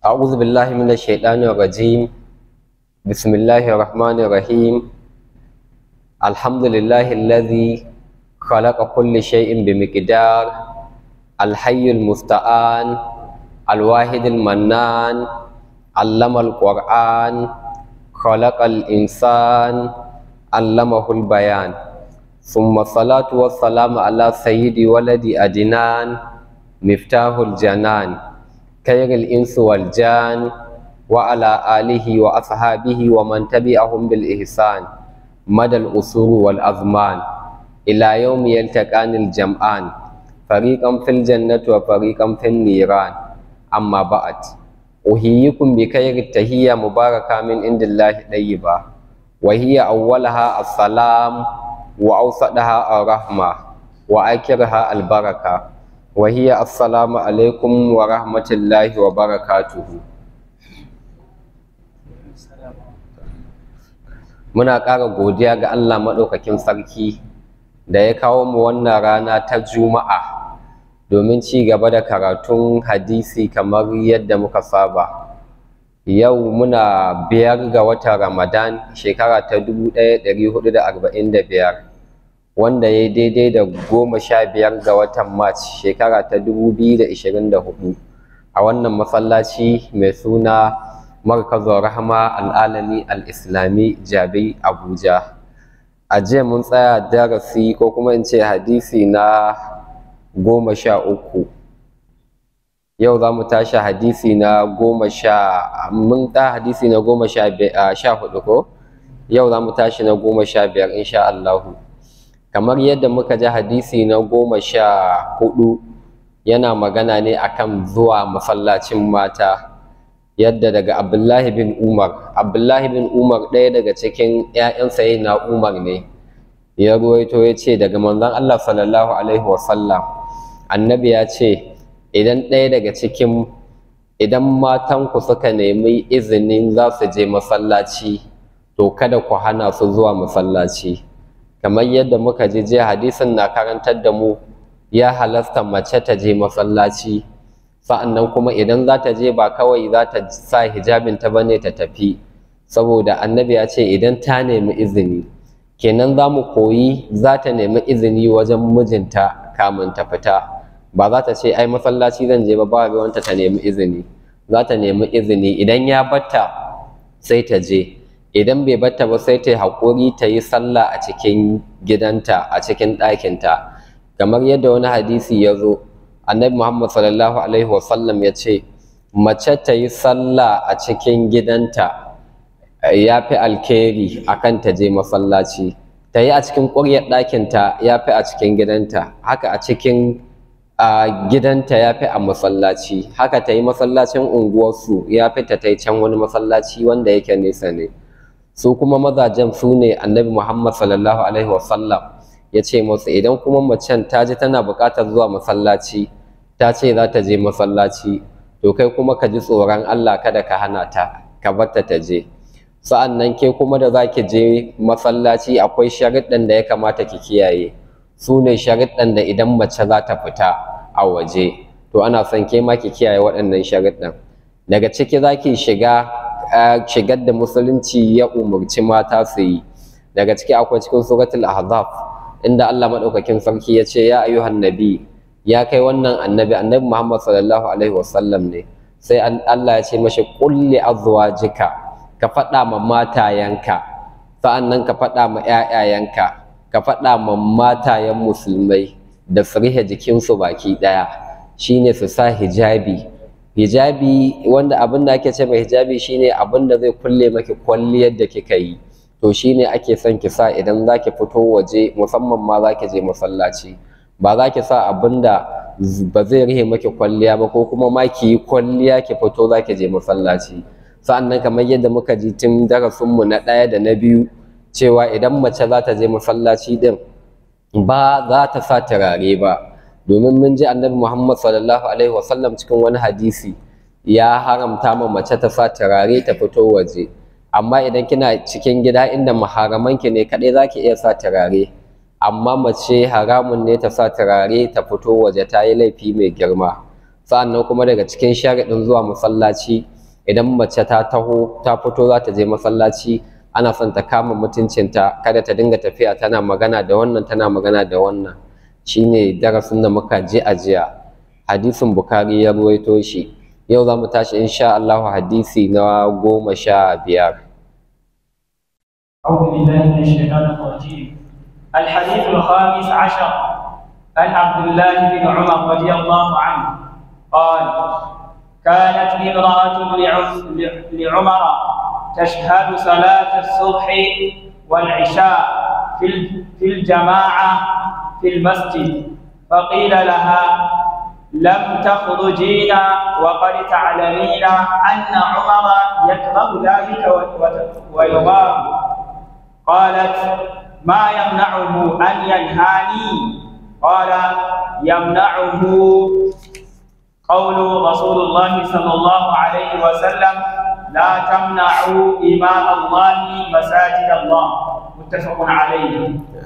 أعوذ بالله من الشيطان الرجيم بسم الله الرحمن الرحيم الحمد لله الذي خلق كل شيء بمقدار الحي المستعان الواحد المنان علم القرآن خلق الإنسان علمه البيان ثم الصلاة والسلام على سيد ولد أدنان مفتاح الجنان خير الإنس والجان وعلى آله وأصحابه ومن تبعهم بالإحسان مدى الأصول والأزمان إلى يوم يلتقان الجمعان فريقا في الجنة وفريقا في النيران أما بعد أحييكم بخير التحية مباركة من عند الله طيبة وهي أولها السلام وأوسطها الرحمة وآخرها البركة وهي السلام عليكم ورحمة الله وبركاته muna ƙara godiya ga Allah maɗaukakin sarki da ya kawo mu wannan rana ta juma'a domin ci gaba da karatun hadisi kamar yadda muka saba yau muna biyar ga watan ramadan shekara ta 1445 wanda ya yi daidai da goma sha biyar ga watan march shekara ta 2024 a wannan masallaci mai suna markazin rahama al'alami al'islami jabi abuja a jiya mun tsaya darasi ko kuma in ce hadisi na goma sha uku yau za mu tashi hadisi na goma sha mun ta hadisi na goma sha hudu ko yau za mu tashi na goma sha biyar insha Allahu kamar yadda muka ji hadisi na goma sha hudu yana magana ne akan zuwa masallacin mata yadda daga abdullahi bin umar abdullahi bin umar ɗaya daga cikin 'ya'yan sayi na umar ne ya ruwaito ya ce daga manzon allah sallallahu alaihi wasallam annabi ya ce idan ɗaya daga cikin idan matanku suka nemi izinin za su je masallaci to kada ku hana su zuwa masallaci kamar yadda muka ji jiya hadisin na karantar da mu ya halasta mace ta je masallaci sa'annan kuma idan za ta je ba kawai za ta sa hijabin ta bane ta tafi saboda annabi ya ce idan ta nemi izini kenan za mu koyi za ta nemi izini wajen mijinta kamun ta fita ba za ta ce ai masallaci zan je ba ba ruwanta ta nemi izini za ta nemi izini idan ya batta sai ta je idan bai batta ba sai ta yi haƙuri ta yi sallah a cikin gidanta a cikin ɗakinta kamar yadda wani hadisi ya zo annabi muhammad sallallahu alaihi wasallam ya ce mace ta yi sallah a cikin gidanta ya fi alkhairi akan ta je masallaci ta yi a cikin ƙuryar ɗakinta ya fi a cikin gidanta haka a cikin gidanta ya fi a masallaci haka ta yi masallacin unguwarsu ya fi ta yi can wani masallaci wanda yake nesa ne su kuma mazajen su ne annabi muhammad sallallahu alaihi wasallam ya ce musu idan kuma macen ta ji tana buƙatar zuwa masallaci ta ce za ta je masallaci to kai kuma ka ji tsoron Allah kada ka hana ta ka bar ta ta je sa'an nan ke kuma da za ki je masallaci akwai sharuɗan da ya kamata ki kiyaye su ne sharuɗan da idan mace za ta fita a waje to ana son ke ma ki kiyaye waɗannan sharuɗan daga ciki za ki shiga shigar da musulunci ya umarci mata su yi daga ciki akwai cikin suratul ahzab inda Allah madaukakin sarki ya ce ya ayyuhan nabi ya kai wannan annabi annabi Muhammad sallallahu alaihi wasallam ne sai Allah ya ce mashi kulli azwajika ka faɗa ma matayanka sa'annan ka faɗa ma ƴaƴayanka ka faɗa ma matayen musulmai da su rihe jikinsu baki ɗaya shine su sa hijabi hijabi wanda abin da ake ce mai hijabi shine abin da zai kulle maki kwalliyar da kika yi to shine ake son ki sa idan za ki fito waje musamman ma za ki je masallaci ba za ki sa abin da ba zai rihe maki kwalliya ba ko kuma ma ki yi kwalliya ki fito za ki je masallaci sa'annan kamar yadda muka ji tun darasinmu na ɗaya da na biyu cewa idan mace za ta je masallaci din ba za ta sa turare ba domin mun ji annabi Muhammad sallallahu alaihi wasallam cikin wani hadisi ya haramta ma mace ta sa turare ta fito waje amma idan kina cikin gida inda maharamanki ne kaɗai za ki iya sa turare amma mace haramun ne ta sa turare ta fito waje ta yi laifi mai girma sa'annan kuma daga cikin sharaɗin zuwa masallaci idan mace ta taho ta fito za ta je masallaci ana son ta kama mutuncinta kada ta dinga tafiya tana magana da wannan tana magana da wannan shine darasin da muka je a jiya hadisin bukari ya ruwaito shi yau za mu tashi insha Allah hadisi na goma sha biyar أعوذ بالله من الشيطان الرجيم الحديث الخامس عشر عن عبد الله بن عمر رضي الله عنه قال كانت امرأة لعم- لعمر تشهد صلاة الصبح والعشاء في ال- في الجماعة في المسجد فقيل لها لم تخرجين وقد تعلمين أن عمر يكره ذلك و- و- ويغار قالت ما يمنعه أن ينهاني قال يمنعه قول رسول الله صلى الله عليه وسلم لا تمنعوا إماء الله مساجد الله متفق عليه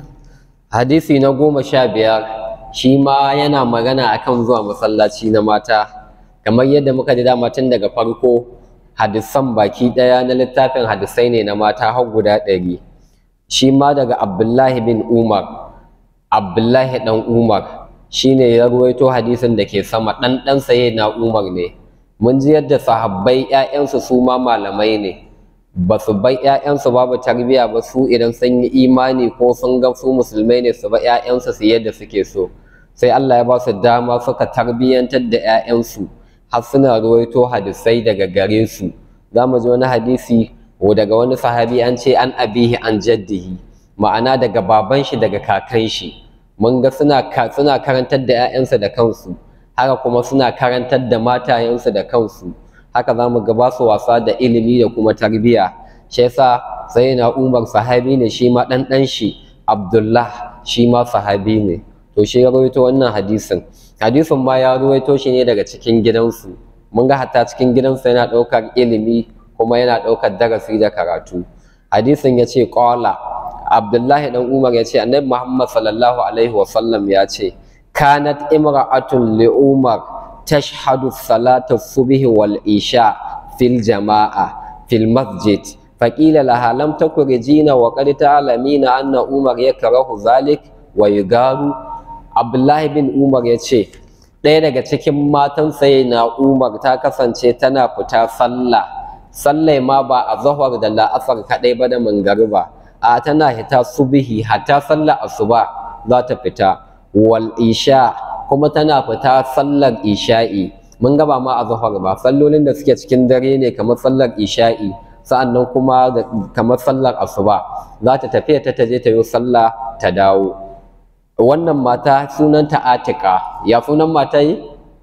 hadisi na goma sha biyar shi ma yana magana akan zuwa masallaci na mata kamar yadda muka ji dama tun daga farko hadisan baki ɗaya na littafin hadisai ne na mata har guda ɗari shi ma daga abdullahi bin umar abdullahi ɗan umar shi ne ya ruwaito hadisin da ke sama ɗan ɗan saye na umar ne mun ji yadda sahabbai 'ya'yansu su ma malamai ne ba su bai 'ya'yansu babu tarbiyya ba su idan sun yi imani ko sun ga su musulmai ne su ba 'ya'yansu su yadda suke so sai Allah ya ba su dama suka tarbiyyantar da 'ya'yansu har suna ruwaito hadisai daga gare su za mu ji wani hadisi ko daga wani sahabi an ce an abihi an jaddihi ma'ana daga baban shi daga kakan shi mun ga suna ka- suna karantar da 'ya'yansu da kansu haka kuma suna karantar da matayensu da kansu haka za mu ga ba su wasa da ilimi da kuma tarbiyya shi yasa sai na umar sahabi ne shi ma ɗan ɗan shi abdullah shi ma sahabi ne to shi ya rawaito wannan hadisin hadisin ma ya rawaito shi ne daga cikin gidansu mun ga hatta cikin gidansu yana ɗaukar ilimi kuma yana ɗaukar darasi da karatu hadisin ya ce ƙwala abdullahi ɗan umar ya ce annabi muhammad sallallahu alaihi wasallam ya ce kanat imra'atun li umar tashhadu salata subhi wal isha fil jama'a fil masjid فقيل لها لم تخرجين وقد تعلمين أن عمر يكره ذلك ويغار عبد الله بن عمر yace ɗaya daga cikin matan sai na Umar ta kasance tana fita sallah sallai ma ba a zahar da la'asar kaɗai ba da mangariba a tana hita subihi hatta sallar asuba za ta fita wal isha kuma tana fita sallar isha'i mun gaba ma a zahar ba sallolin da suke cikin dare ne kamar sallar isha'i sa'annan kuma da- kamar sallar asuba za ta tafiya ta taje ta yi sallah ta dawo wannan mata sunanta atika ya sunan mata yi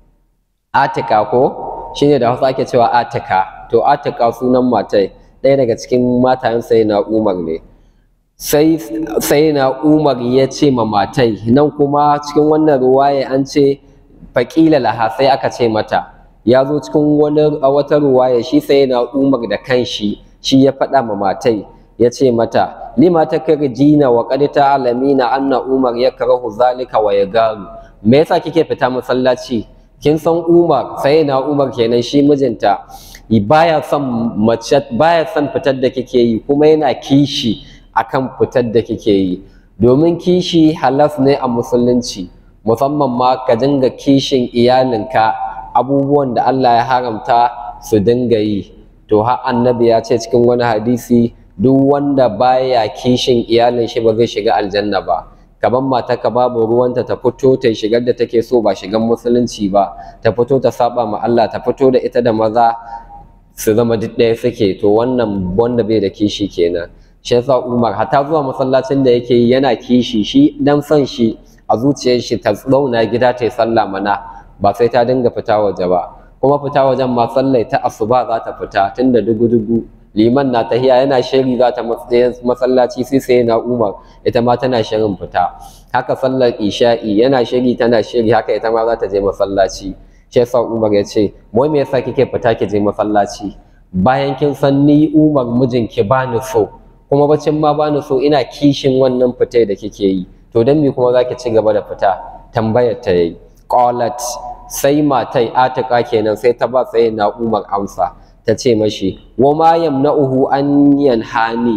atika ko shine da hausa ake cewa atika to atika sunan matai ɗaya daga cikin matayen sai na umar ne sai sai na umar ya ce ma matai nan kuma cikin wannan ruwaya an ce faƙila laha sai aka ce mata ya zo cikin wani a wata ruwaya shi sai na umar da kanshi shi ya faɗa ma matai ya ce mata lima ta jina wa qad ta'lamina anna umar yakrahu zalika wa yagaru me yasa kike fita masallaci kin san umar sai na umar kenan shi mijinta baya son mace baya son fitar da kike yi kuma yana kishi akan fitar da kike yi domin kishi halas ne a musulunci musamman ma ka dinga kishin iyalinka abubuwan da Allah ya haramta su dinga yi to har annabi ya ce cikin wani hadisi duk wanda baya kishin iyalin shi ba zai shiga aljanna ba kaban mata ka babu ruwanta ta fito ta yi shigar da take so ba shigan musulunci ba ta fito ta saba ma Allah ta fito da ita da maza su zama duk ɗaya suke to wannan wanda bai da kishi kenan shi yasa Umar hata zuwa masallacin da yake yi yana kishi shi dan son shi a zuciyar shi ta zauna gida ta yi sallah mana ba sai ta dinga fita waje ba kuma fita wajen ma sallai ta asuba za ta fita tunda dugu dugu liman na tahiya yana shiri za ta masallaci sai sai na Umar ita ma tana shirin fita haka sallar isha'i yana shiri tana shiri haka ita ma za ta je masallaci shi yasa Umar ya ce wai me yasa kike fita ki je masallaci bayan kin san ni Umar mijinki bani so kuma bacin ma bani so ina kishin wannan fitai da kike yi to dan me kuma zaki ci gaba da fita tambayar ta yayi qalat sai matai atika kenan sai ta ba sai na Umar amsa ta ce mashi wa ma yamna'uhu an yanhani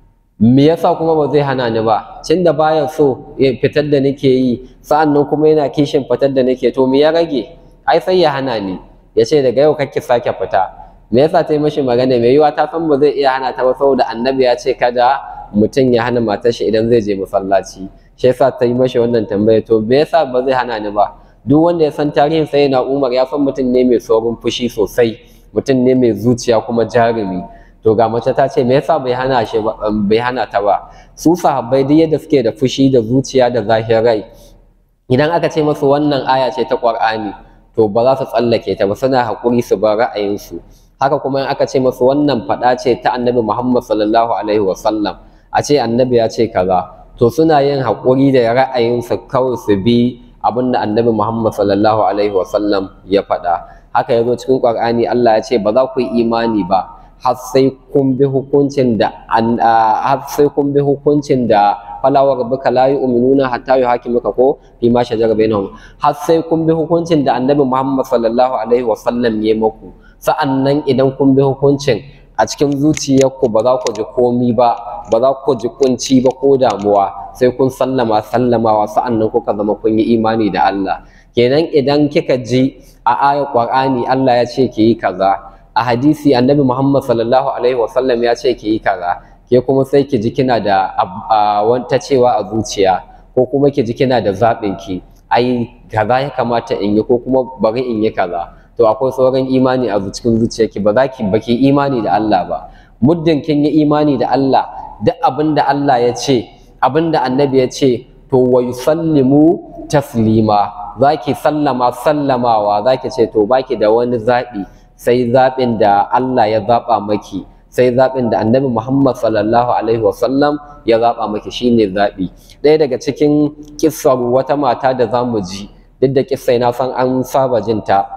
me yasa kuma ba zai hana ni ba tun da baya so ya fitar da nake yi sa'annan kuma yana kishin fitar da nake to me ya rage ai sai ya hana ni ya ce daga yau kake sake fita me yasa ta yi mashi magana mai yiwa ta san ba zai iya hana ta ba saboda annabi ya ce kada mutum ya hana matar shi idan zai je masallaci shi yasa ta yi mashi wannan tambaya to me yasa ba zai hana ni ba duk wanda ya san tarihin sai na Umar ya san mutum ne mai saurin fushi sosai mutum ne mai zuciya kuma jarumi to ga mace ta ce me yasa bai hana shi bai hana ta ba su sahabbai duk yadda suke da fushi da zuciya da zahirai idan aka ce masu wannan aya ce ta Qur'ani to ba za su tsallake ta ba suna haƙuri su bar ra'ayinsu haka kuma in aka ce masu wannan faɗa ce ta annabi Muhammad sallallahu alaihi wa sallam a ce annabi ya ce kaza to suna yin haƙuri da ra'ayinsu kawai su bi abin da annabi Muhammad sallallahu alaihi wa sallam ya faɗa haka ya zo cikin Qur'ani Allah ya ce ba za ku yi imani ba har sai kun bi hukuncin da har sai kun bi hukuncin da fala wa rabbuka la yu'minuna hatta yuhakimuka ko fi ma shajara bainahum har sai kun bi hukuncin da annabi Muhammad sallallahu alaihi wa sallam ya muku sa'annan idan kun bi hukuncin a cikin zuciyarku ba za ku ji komi ba ba za ku ji kunci ba ko damuwa sai kun sallama sallamawa sa'annan kuka zama kun yi imani da Allah kenan idan kika ji a ayar Qur'ani Allah ya ce ki yi kaza a hadisi annabi Muhammad sallallahu alaihi wasallam ya ce ki yi kaza ke kuma sai ki ji kina da wata cewa a zuciya ko kuma ki ji kina da zaɓin ki ai kaza ya kamata in yi ko kuma bari in yi kaza to akwai sauran imani a cikin zuciyarki ba za ki baki imani da Allah ba muddin kin yi imani da Allah duk abin da Allah ya ce abin da annabi ya ce to wa yusallimu taslima za ki sallama sallamawa za ki ce to baki da wani zaɓi sai zaɓin da Allah ya zaɓa maki sai zaɓin da annabi Muhammad sallallahu alaihi wasallam ya zaɓa maki shine zaɓi ɗaya daga cikin kissar wata mata da za mu ji duk da kissai na san an saba jinta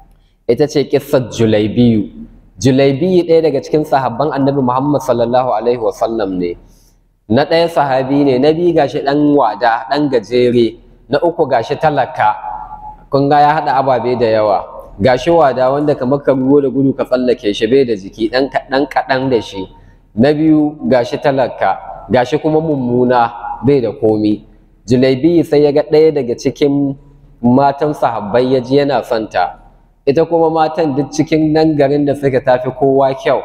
ita ce kissar Julaibiyu Julaibiyu ɗaya daga cikin sahabban annabi Muhammad sallallahu alaihi wasallam ne na ɗaya sahabi ne na biyu gashi ɗan wada ɗan gajere na uku gashi talaka kun ga ya haɗa ababe da yawa gashi wada wanda kamar ka ruwo da gudu ka tsallake shi bai da jiki ɗan kaɗan kaɗan da shi na biyu gashi talaka gashi kuma mummuna bai da komi julaibi sai ya ga ɗaya daga cikin matan sahabbai ya ji yana son ta ita kuma matan duk cikin nan garin da suka tafi kowa kyau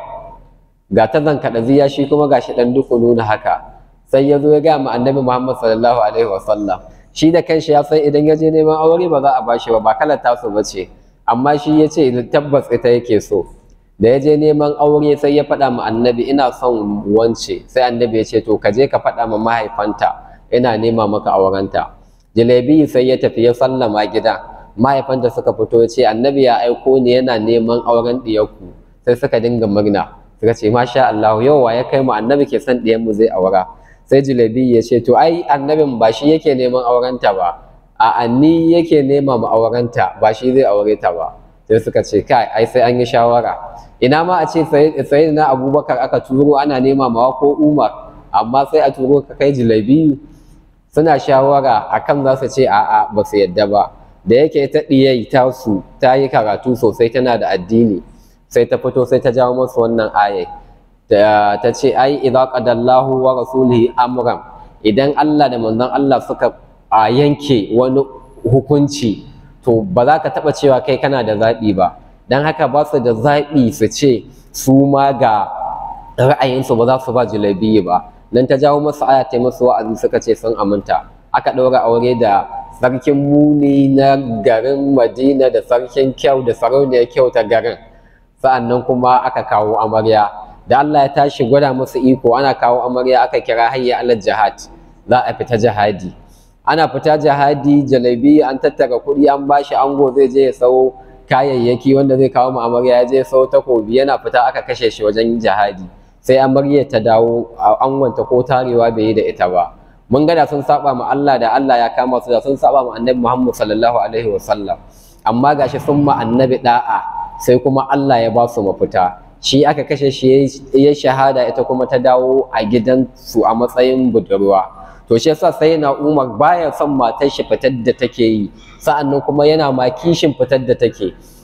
ga ta zankaɗa ziya shi kuma gashi ɗan duku nuna haka sai ya zo ya gaya ma annabi muhammad sallallahu alaihi wasallam shi da kanshi ya san idan ya je neman aure ba za a bashi ba ba kalar tasu ba ce amma shi ya ce tabbas ita yake so da ya je neman aure sai ya faɗa ma annabi ina son wance sai annabi ya ce to ka je ka faɗa ma mahaifanta ina nema maka aurenta jalebi sai ya tafi ya sallama gida mahaifanta suka fito ya ce annabi ya aiko ni yana neman auren ɗiyarku sai suka dinga murna suka ce masha Allah yau wa ya kai mu annabi ke son ɗiyanmu zai aura sai jalebi ya ce to ai annabin ba shi yake neman aurenta ba a ni yake nema mu aurenta ba shi zai aure ta ba sai suka ce kai ai sai an yi shawara ina ma a ce sai na abubakar aka turo ana nema mawa ko umar amma sai a turo ka kai jilabiyu suna shawara akan za su ce a'a ba su yadda ba da yake ta ɗiyai ta su ta yi karatu sosai tana da addini sai ta fito sai ta jawo masu wannan ayai ta ce ai idza qadallahu wa rasulihi amran idan Allah da manzon Allah suka a yanke wani hukunci to ba za ka taɓa cewa kai kana da zaɓi ba don haka ba su da zaɓi su ce su ma ga ra'ayinsu ba za su ba jalabiyi ba nan ta jawo masu aya ta masu wa'azi suka ce sun aminta aka ɗaura aure da sarkin muni na garin madina da sarkin kyau da sarauniyar kyau ta garin sa'annan kuma aka kawo amarya da Allah ya tashi gwada musu iko ana kawo amarya aka kira hayya alal jihad za a fita jihadi ana fita jihadi jalabi an tattara kuɗi an bashi ango zai je ya sau kayayyaki wanda zai kawo mu amarya ya je ya sau takobi yana fita aka kashe shi wajen jihadi sai amarya ta dawo angonta ko tarewa bai yi da ita ba mun gada sun saba ma Allah da Allah ya kama su da sun saba ma annabi Muhammad sallallahu alaihi wa sallam amma gashi sun ma annabi da'a sai kuma Allah ya ba su mafita shi aka kashe shi ya shahada ita kuma ta dawo a gidansu a matsayin budurwa to shi yasa sai na Umar baya son matar shi fitar da take yi sa'annan kuma yana ma kishin fitar da take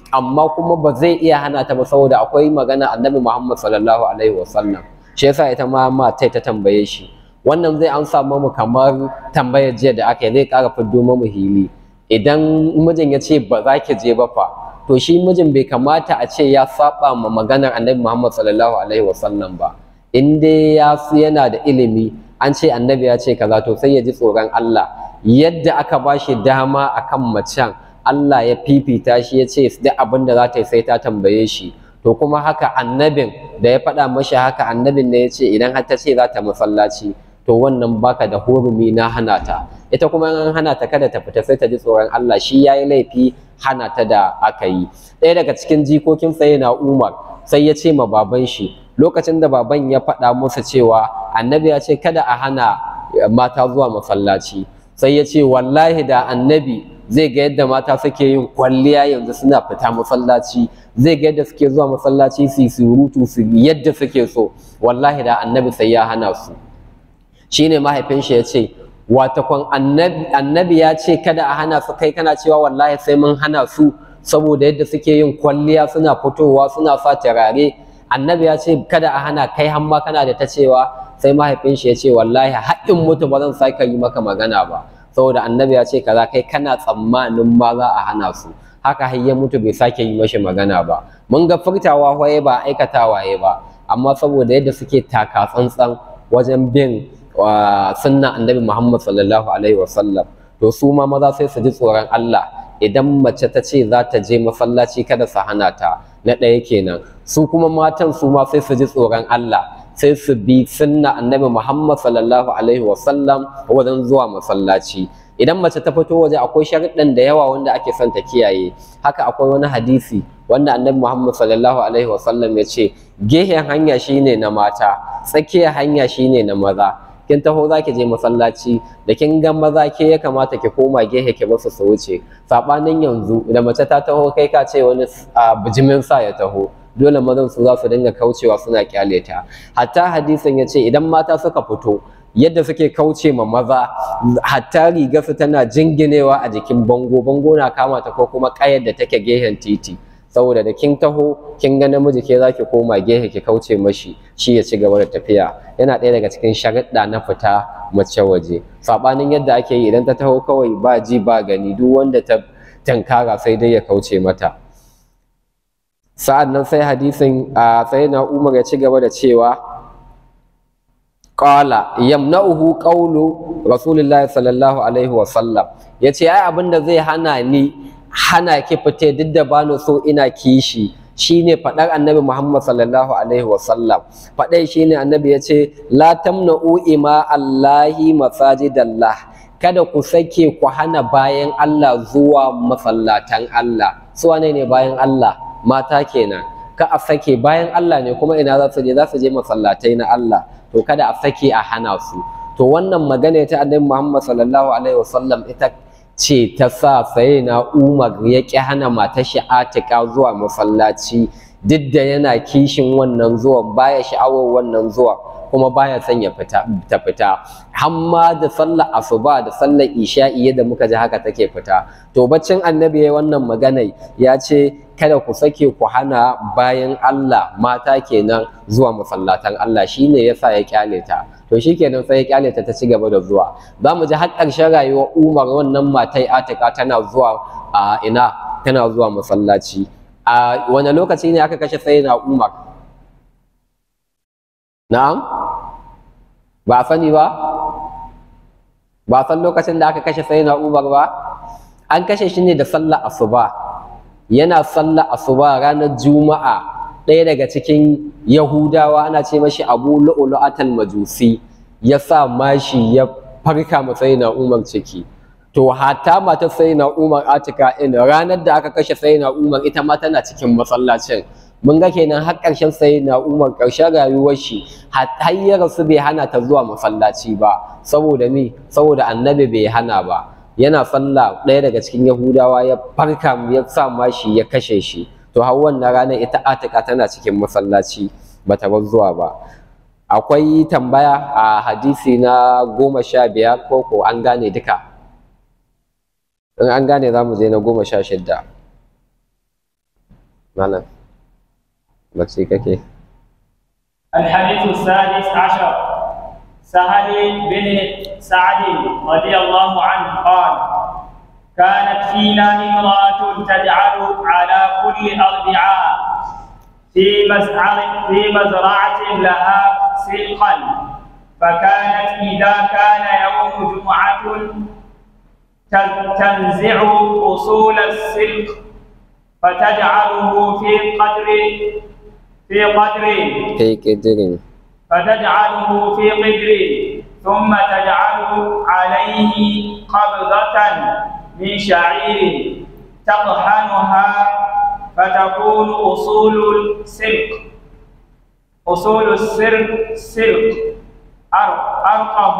amma kuma ba zai iya hana ta ba saboda akwai magana annabi Muhammad sallallahu alaihi wasallam shi yasa ita ma matai ta tambaye shi wannan zai an samu mu kamar tambayar jiya da aka yi zai ƙara fiddo mu hili idan mijin ya ce ba za ki je ba fa to shi mijin bai kamata a ce ya saba ma maganar annabi Muhammad sallallahu alaihi wasallam ba in dai ya yana da ilimi an ce annabi ya ce kaza to sai ya ji tsoron Allah yadda aka ba shi dama akan macen Allah ya fifita shi ya ce duk abin da za ta yi sai ta tambaye shi to kuma haka annabin da ya faɗa mashi haka annabin ne ya ce idan har ta ce za ta masallaci to wannan baka da hurumi na hana ta ita kuma in an hana ta kada ta fita sai ta ji tsoron Allah shi ya yi laifi hana ta da aka yi ɗaya daga cikin jikokin sai na Umar sai ya ce ma baban shi lokacin da baban ya faɗa musu cewa annabi ya ce kada a hana mata zuwa masallaci sai ya ce wallahi da annabi zai ga yadda mata suke yin kwalliya yanzu suna fita masallaci zai ga yadda suke zuwa masallaci su surutu su yadda suke so wallahi da annabi sai ya hana su shine mahaifin shi ya ce watakon annabi ya ce kada a hana su kai kana cewa wallahi sai mun hana su saboda yadda suke yin kwalliya suna fitowa suna sa turare annabi ya ce kada a hana kai hamma kana da ta cewa sai mahaifin shi ya ce wallahi haƙƙin mutu ba zan sake yi maka magana ba saboda annabi ya ce kaza kai kana tsammanin ma za a hana su haka har ya mutu bai sake yi mashi magana ba mun ga furtawa waye ba aikatawa ya ba amma saboda yadda suke taka tsantsan wajen bin sunna annabi Muhammad sallallahu alaihi wasallam to su ma maza sai su ji tsoron Allah idan mace ta ce za ta je masallaci kada su hana ta na ɗaya kenan su kuma matan su ma sai su ji tsoron Allah sai su bi sunna annabi Muhammad sallallahu alaihi wasallam wajen zuwa masallaci idan mace ta fito waje akwai sharuɗan da yawa wanda ake son ta kiyaye haka akwai wani hadisi wanda annabi Muhammad sallallahu alaihi wasallam ya ce gehen hanya shine na mata tsakiyar hanya shine na maza kin taho za ki je masallaci da kin ga maza ke ya kamata ki koma gehe ki basu su wuce sabanin yanzu da mace ta taho kai ka ce wani bijimin sa ya taho dole mazan su za su dinga kaucewa suna kyale ta hatta hadisin ya ce idan mata suka fito yadda suke kauce ma maza hatta riga su tana jinginewa a jikin bango bango na kama ta ko kuma kayar da take gehen titi saboda da kin taho kin ga namiji ke zaki koma gehe ki kauce mashi shi ya ci gaba da tafiya yana ɗaya daga cikin sharaɗa na fita mace waje sabanin yadda ake yi idan ta taho kawai ba ji ba gani duk wanda ta tankara sai dai ya kauce mata sa'an nan sai hadisin a sai na umar ya ci gaba da cewa qala yamna'uhu qawlu rasulillahi sallallahu alaihi wa sallam yace ai abinda zai hana ni hana ki fite duk da bani so ina kishi shine faɗar annabi Muhammad sallallahu alaihi wasallam faɗai shine annabi ya ce la tamna'u ima Allahi masajidallah kada ku sake ku hana bayan Allah zuwa masallatan Allah su wane ne bayan Allah mata kenan ka a sake bayan Allah ne kuma ina za su je za su je masallatai na Allah to kada a sake a hana su to wannan magana ta annabi Muhammad sallallahu alaihi wasallam ita ce ta sa sai na umar ya ƙi hana matar shi atika zuwa masallaci duk da yana kishin wannan zuwan baya sha'awar wannan zuwa kuma baya son ya fita ta fita hamma da sallar asuba da sallar isha'i yadda muka ji haka take fita to baccin annabi ya wannan magana ya ce kada ku sake ku hana bayan Allah mata kenan zuwa masallatan Allah shine yasa ya kyale ta to shikenan sai ya kyale ta ta ci gaba da zuwa za mu ji har ƙarshen rayuwar Umar wannan matai Atika tana zuwa a ina tana zuwa masallaci a wani lokaci ne aka kashe sayyidina Umar na'am ba a sani ba ba a san lokacin da aka kashe sayyidina Umar ba an kashe shi ne da sallar asuba yana sallar asuba ranar juma'a ɗaya daga cikin yahudawa ana ce mashi abu lu'ulu'atal majusi ya sa mashi ya farka matsayi na umar ciki to hata mata sai na umar atika in ranar da aka kashe sai na umar ita ma tana cikin masallacin mun ga kenan har ƙarshen sai na umar ƙarshen rayuwar shi har ya rasu bai hana ta zuwa masallaci ba saboda me saboda annabi bai hana ba yana sallah ɗaya daga cikin yahudawa ya farka ya sa mashi ya kashe shi to har wannan ranar ita atika tana cikin masallaci bata bar zuwa ba akwai tambaya a hadisi na goma sha biyar ko ko an gane duka in an gane za mu je na goma sha shidda malam bacci kake الحديث السادس عشر سهل بن سعد رضي الله عنه قال كانت فينا امرأة تجعل على كل أربعاء في مزرعة في مزرعة لها سلقا فكانت إذا كان يوم جمعة تنزع أصول السلق فتجعله في قدر في قدر kai ƙidirin فتجعله في قدر ثم تجعل عليه قبضة من شعير تطحنها فتكون أصول السلق أصول السلق سلق أر- أرقه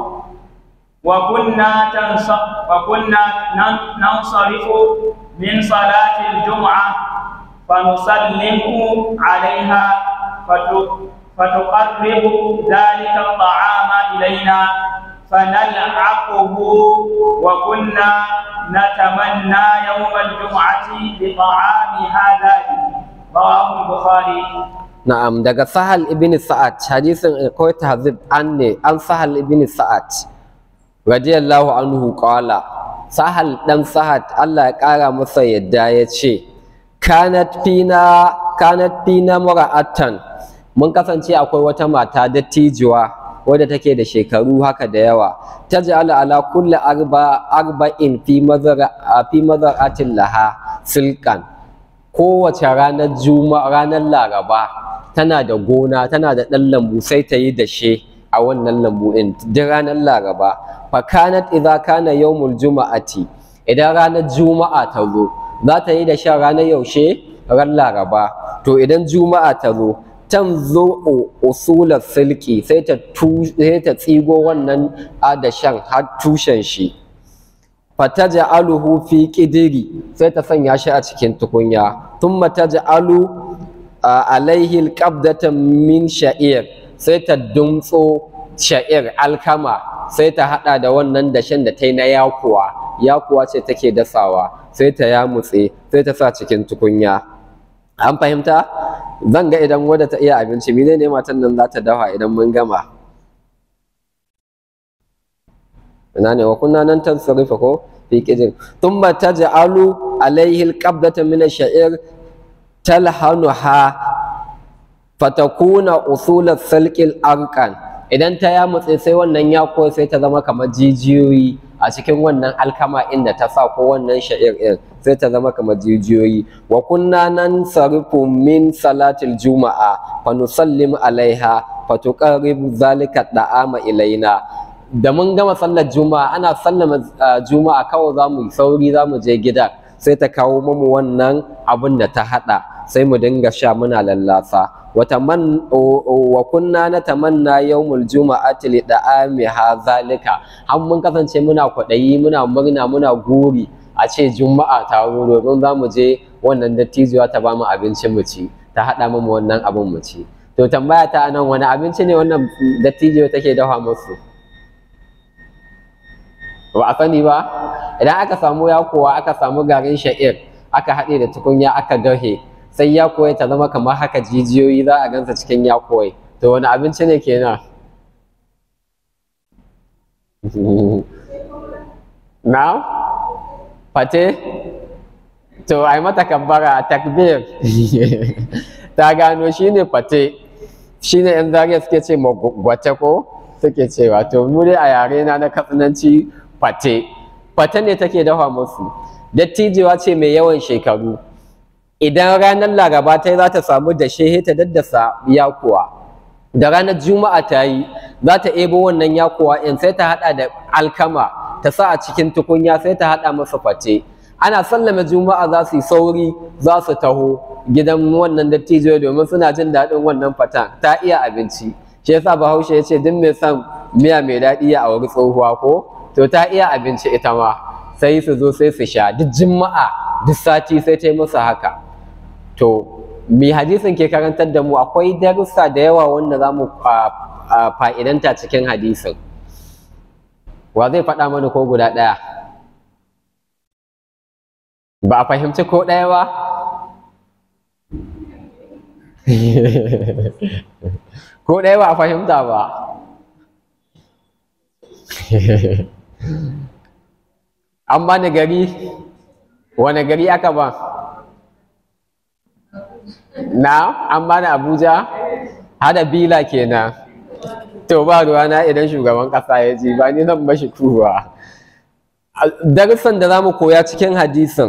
وكنا تنص- وكنا نن- ننصرف من صلاة الجمعة فنسلم عليها فت- فتقرب ذلك الطعام إلينا فنلعقه وكنا نتمنى يوم الجمعة بطعامها ذلك رواه البخاري Na'am daga Sahal ibn Sa'ad hadisin akwai tahzib an ne an Sahal ibn Sa'ad radiyallahu anhu qala Sahal dan Sa'ad Allah ya kara masa yadda ya ce kanat fina kanat fina mura'atan mun kasance akwai wata mata dattijuwa wadda take da shekaru haka da yawa taj'alu ala kulli arba arba'in fi mazara fi mazaratin laha silkan kowace ranar juma'a ranar laraba tana da gona tana da ɗan lambu sai ta yi dashe a wannan lambu ɗin duk ranar laraba fakanat idza kana yawmul juma'ati idan ranar juma'a ta zo za ta yi da shan ranar yaushe ran laraba to idan juma'a ta zo tan zo usular silki sai ta sai ta tsigo wannan adashan har tushen shi fataj'aluhu fi qidri sai ta sanya shi a cikin tukunya thumma taj'alu alaihi alqabdatan min sha'ir sai ta dumtso sha'ir alkama sai ta hada da wannan dashen da ta yi na yakuwa yakuwa ce take dasawa sai ta yamutse sai ta sa cikin tukunya an fahimta zan ga idan wadda ta iya abinci mene ne matan nan za ta dafa idan mun gama ina ne wa kunna nan tansarifa ko fi qidin thumma taj'alu alayhi alqabdata min ash-sha'ir talhanuha fatakuna usul salqil arqan idan ta yamutse sai wannan yako sai ta zama kamar jijiyoyi a cikin wannan alkama inda ta sa ko wannan sha'ir din sai ta zama kamar jijiyoyi wa kunna nan sarifu min salatil juma'a fa nusallim alaiha fa tuqarribu zalika da'ama ilaina da mun gama sallar juma'a ana sallama juma'a kawai za mu yi sauri za mu je gida sai ta kawo mamu wannan abin da ta hada sai mu dinga sha muna lallasa wa kunna na tamanna yawmul juma'ati li da'amiha zalika har mun kasance muna kwaɗayi muna murna muna guri a ce juma'a ta zo domin za mu je wannan dattijuwa ta bamu abincin mu ci ta haɗa mu wannan abin mu ci to tambaya ta anan wani abinci ne wannan dattijuwa take dafa musu ba a sani ba idan aka samu yakowa aka samu garin sha'ir aka haɗe da tukunya aka dahe sai yakowa ta zama kamar haka jijiyoyi za a gansa cikin yakowa to wani abinci ne kenan na fate to ai mata kabbara takbir ta gano shine fate shine yan zariya suke ce gwate ko suke cewa to mu dai a yare na na katsinanci fate fate ne take dafa musu dattijewa ce mai yawan shekaru idan ranar laraba ta yi za ta samu dashe ta daddasa yakuwa da ranar juma'a ta yi za ta ebo wannan yakuwa in sai ta hada da alkama ta sa a cikin tukunya sai ta hada masa fate ana sallama juma'a za su yi sauri za su taho gidan wannan dattijo domin suna jin daɗin wannan fatan ta iya abinci shi yasa bahaushe ya ce duk mai son miya mai daɗi ya auri tsohuwa ko to ta iya abinci ita ma sai su zo sai su sha duk juma'a duk sati sai ta yi musu haka to mai hadisin ke karantar da mu akwai darussa da yawa wanda za mu fa'idanta cikin hadisin wa zai faɗa mana ko guda ɗaya ba a fahimci ko ɗaya ba ko ɗaya ba a fahimta ba an ba ni gari wane gari aka ba na an ba ni abuja hada bila kenan to ba ruwana idan shugaban ƙasa ya ji ba ni zan mashi kuwa darussan da za mu koya cikin hadisin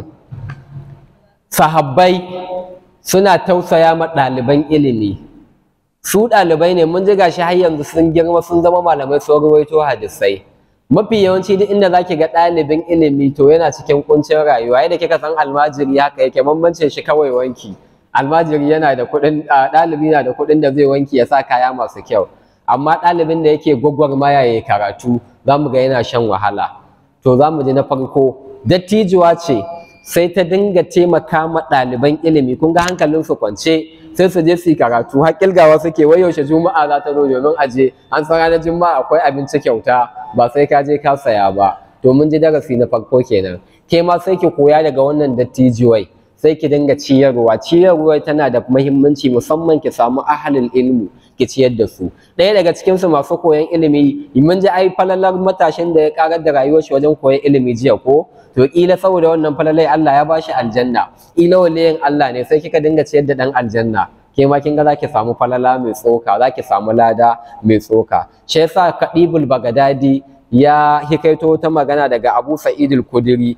sahabbai suna tausaya ma ɗaliban ilimi su ɗalibai ne mun ji gashi har yanzu sun girma sun zama malamai sun rawaito hadisai mafi yawanci duk inda zaki ga ɗalibin ilimi to yana cikin kuncin rayuwa yadda kika san almajiri haka yake bambancin shi kawai wanki almajiri yana da kuɗin ɗalibi na da kuɗin da zai wanki ya sa kaya masu kyau amma ɗalibin da yake gwagwarmaya ya karatu za mu ga yana shan wahala to za mu ji na farko dattijuwa ce sai ta dinga taimaka ma ɗaliban ilimi kun ga hankalinsu kwance sai su je su yi karatu har kilgawa suke wai yaushe juma'a za ta zo domin aje an san ranar juma'a akwai abinci kyauta ba sai ka je ka saya ba to mun ji darasi na farko kenan ke ma sai ki koya daga wannan dattijuwai sai ki dinga ciyarwa ciyarwa tana da muhimmanci musamman ki samu ahalin ilmu ki ciyar da su ɗaya daga cikin su masu koyon ilimi mun ji ai falalar matashin da ya karar da rayuwar shi wajen koyon ilimi jiya ko to kila saboda wannan falalai Allah ya bashi aljanna kila waliyin Allah ne sai kika dinga ciyar da dan aljanna ke ma kin ga zaki samu falala mai tsoka zaki samu lada mai tsoka shi yasa kadibul bagadadi ya hikaito ta magana daga Abu Sa'id al-Khudri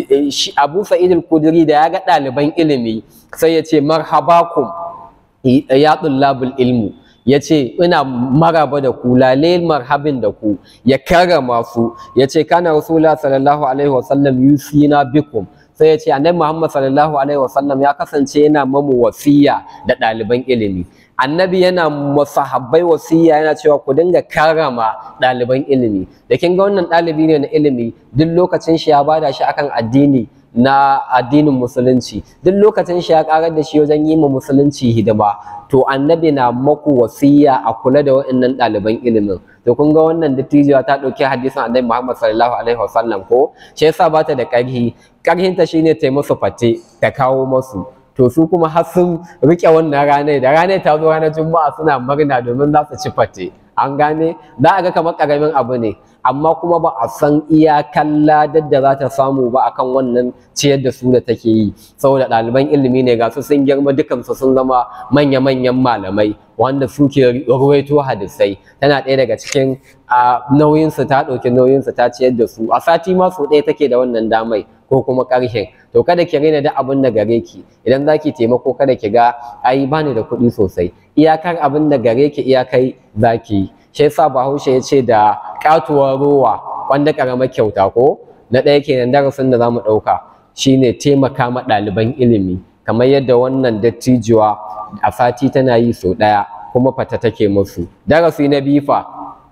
Abu Sa'id al-Khudri da ya ga ɗaliban ilimi sai ya ce marhabakum ya tullabul ilmu ya ce ina maraba da ku lale marhabin da ku ya karrama su ya ce kana rasula sallallahu alaihi wasallam yusina bikum sai ya ce annabi muhammad sallallahu alaihi wasallam ya kasance yana mamu wasiya da ɗaliban ilimi annabi yana masahabbai wasiya yana cewa ku dinga karrama ɗaliban ilimi da kin ga wannan ɗalibi ne na ilimi duk lokacin shi ya bada shi akan addini na addinin musulunci duk lokacin shi ya karar da shi wajen yi ma musulunci hidima to annabi na maku wasiya a kula da waɗannan ɗaliban ilimin to kun ga wannan dattijuwa ta ɗauki hadisin annabi Muhammad sallallahu alaihi wasallam ko shi yasa ba ta da ƙarhi ƙarhinta shine ta yi musu fate ta kawo masu to su kuma har sun rike wannan ranar da ranar ta zo ranar juma'a suna murna domin za su ci fate an gane za a ga kamar ƙaramin abu ne amma kuma ba a san iyakan ladar da za ta samu ba akan wannan ciyar da su da take yi saboda ɗaliban ilimi ne ga su sun girma dukansu sun zama manya-manyan malamai wanda suke ruwaito hadisai tana ɗaya daga cikin nauyinsu ta ɗauki nauyinsu ta ciyar da su a sati ma sau ɗaya take da wannan damai ko kuma ƙarshen to kada ki raina da abin da gare ki idan za ki taimako kada ki ga ai bani da kuɗi sosai iyakar abin da gare ki iyakai za ki yi shi yasa bahaushe ya ce da katuwar rowa wanda karamar kyauta ko na ɗaya kenan darasin da za mu ɗauka shine taimaka ma ɗaliban ilimi kamar yadda wannan dattijuwa a sati tana yi sau ɗaya kuma fata take musu darasi na biyu fa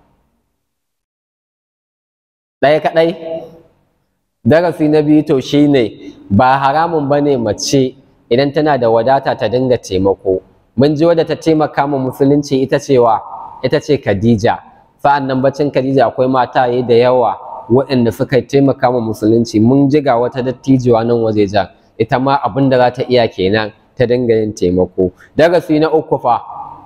ɗaya kaɗai darasi na biyu to shine ba haramun bane mace idan tana da wadata ta dinga taimako mun ji wadda ta taimaka ma musulunci ita cewa ita ce Khadija sa'an nan bacin Khadija akwai mataye da yawa waɗanda suka taimaka ma musulunci mun ji ga wata dattijuwa nan wajejen ita ma abin da za ta iya kenan ta dinga yin taimako darasi na uku fa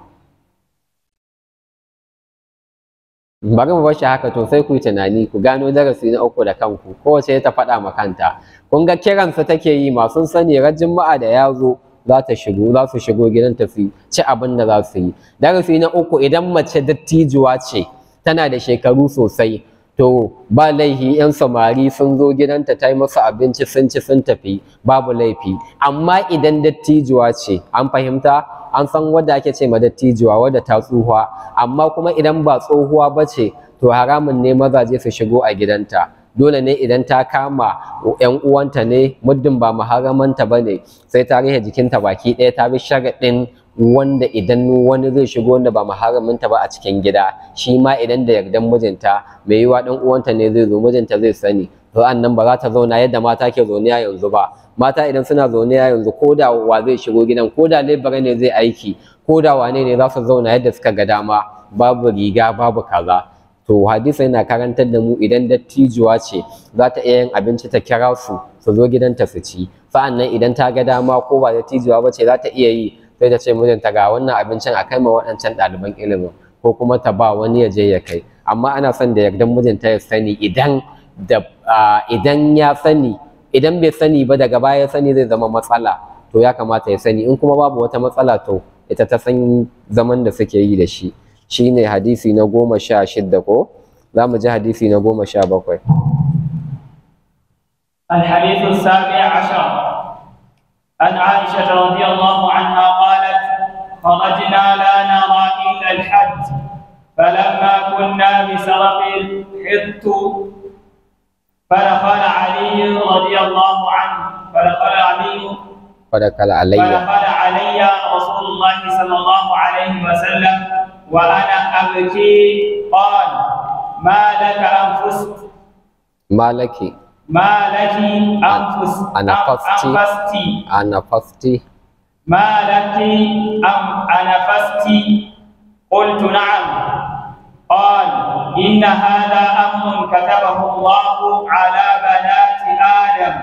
bari mu bar shi haka to sai ku yi tunani ku gano darasi na uku da kanku kowace ta faɗa ma kanta kun ga kiransa take yi masu sani ran juma'a da ya zo za ta shigo za su shigo gidan ta su ci abin da za su yi darasi na uku idan mace dattijuwa ce tana da shekaru sosai to ba laifi yan samari sun zo gidanta ta yi musu abinci sun ci sun tafi babu laifi amma idan dattijuwa ce an fahimta an san wadda ake ce ma dattijuwa wadda ta tsuhuwa amma kuma idan ba tsohuwa ba ce to haramun ne mazaje su shigo a gidanta dole ne idan ta kama yan uwanta ne muddin ba maharamanta ba ne sai ta rihe jikinta baki ɗaya ta bi sharaɗin wanda idan wani zai shigo wanda ba maharaminta ba a cikin gida shi ma idan da yardan mijinta mai yiwa ɗan uwanta ne zai zo mijinta zai sani to nan ba za ta zauna yadda mata ke zaune a yanzu ba mata idan suna zaune a yanzu ko da wa zai shigo gidan ko da lebara ne zai aiki ko da wane ne za su zauna yadda suka ga dama babu riga babu kaza to hadisa yana karantar da mu idan dattijuwa ce za ta iya yin abinci ta kira su su zo gidanta su ci sa'annan idan ta ga dama ko ba dattijuwa ba ce za ta iya yi sai ta ce mijinta ga wannan abincin a kai ma waɗancan ɗaliban ilimin ko kuma ta ba wani ya je ya kai amma ana son da yardan mijinta ya sani idan da idan ya sani idan bai sani ba daga baya ya sani zai zama matsala to ya kamata ya sani in kuma babu wata matsala to ita ta san zaman da suke yi da shi shine hadisi na goma sha shidda ko za mu ji hadisi na goma sha bakwai الحديث السابع عشر عن عائشة رضي الله عنها قالت خرجنا لا نرى إلا الحج فلما كنا بسرق الحط فدخل علي رضي الله عنه فدخل علي فدخل علي فدخل علي رسول الله صلى الله عليه وسلم وأنا أبكي قال ما لك أنفست ما لك ما لك أنفس أنفست أنفست أنفست ما لك أم أنفست قلت نعم قال إن هذا أمر كتبه الله على بنات آدم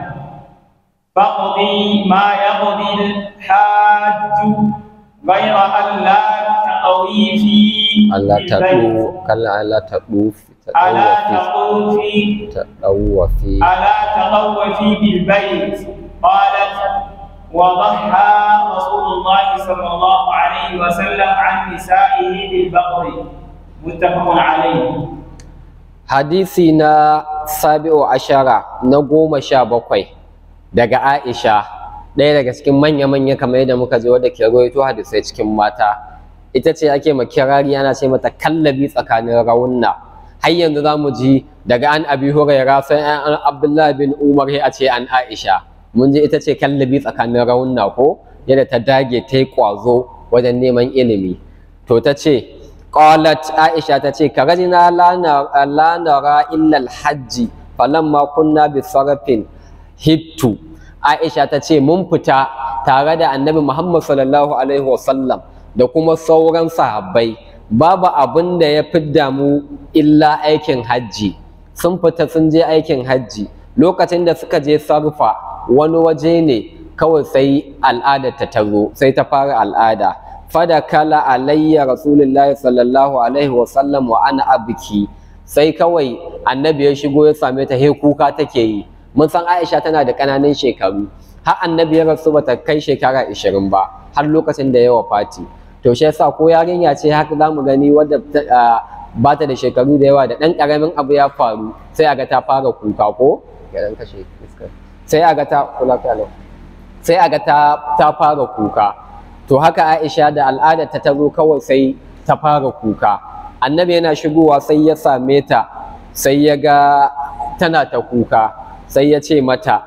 فاقضي ما يقضي الحاج غير أن لا تقوي في ألا البيت تطوف كلا ألا تطوف ألا تطوفي تطوفي تطوفي ألا تطوفي بالبيت قالت وضحى رسول الله صلى الله عليه وسلم عن نسائه بالبقر متفق عليه hadisi na sabi'u ashara na goma sha bakwai daga aisha ɗaya daga cikin manya-manya kamar yadda muka je wadda ke rawaito hadisai cikin mata ita ce ake ma kirari ana ce mata kallabi tsakanin raunna har yanzu za mu ji daga an abi huraira sai an abdullah bin umar a ce an aisha mun ji ita ce kallabi tsakanin raunna ko yadda ta dage ta yi ƙwazo wajen neman ilimi to ta ce qalat aisha ta ce karajina la nara illa alhajji falamma kunna bi sarafin hittu aisha ta ce mun fita tare da annabi muhammad sallallahu alaihi wasallam da kuma sauran sahabbai babu abin da ya fidda mu illa aikin hajji sun fita sun je aikin hajji lokacin da suka je sarfa wani waje ne kawai sai al'ada ta tazo sai ta fara al'ada fada kala alayya rasulullahi sallallahu alaihi wasallam wa ana abiki sai kawai annabi ya shigo ya same ta he kuka take yi mun san aisha tana da ƙananan shekaru har annabi ya rasu bata kai shekara 20 ba har lokacin da ya wafati to shi yasa ko yarinya ce haka zamu gani wadda ba ta da shekaru da yawa da ɗan ƙaramin abu ya faru sai a ga ta fara kuka ko sai a ga ta kula sai a ga ta ta fara kuka to haka Aisha da al'adar ta tazo kawai sai ta fara kuka annabi yana shigowa sai ya same ta sai ya ga tana ta kuka sai ya ce mata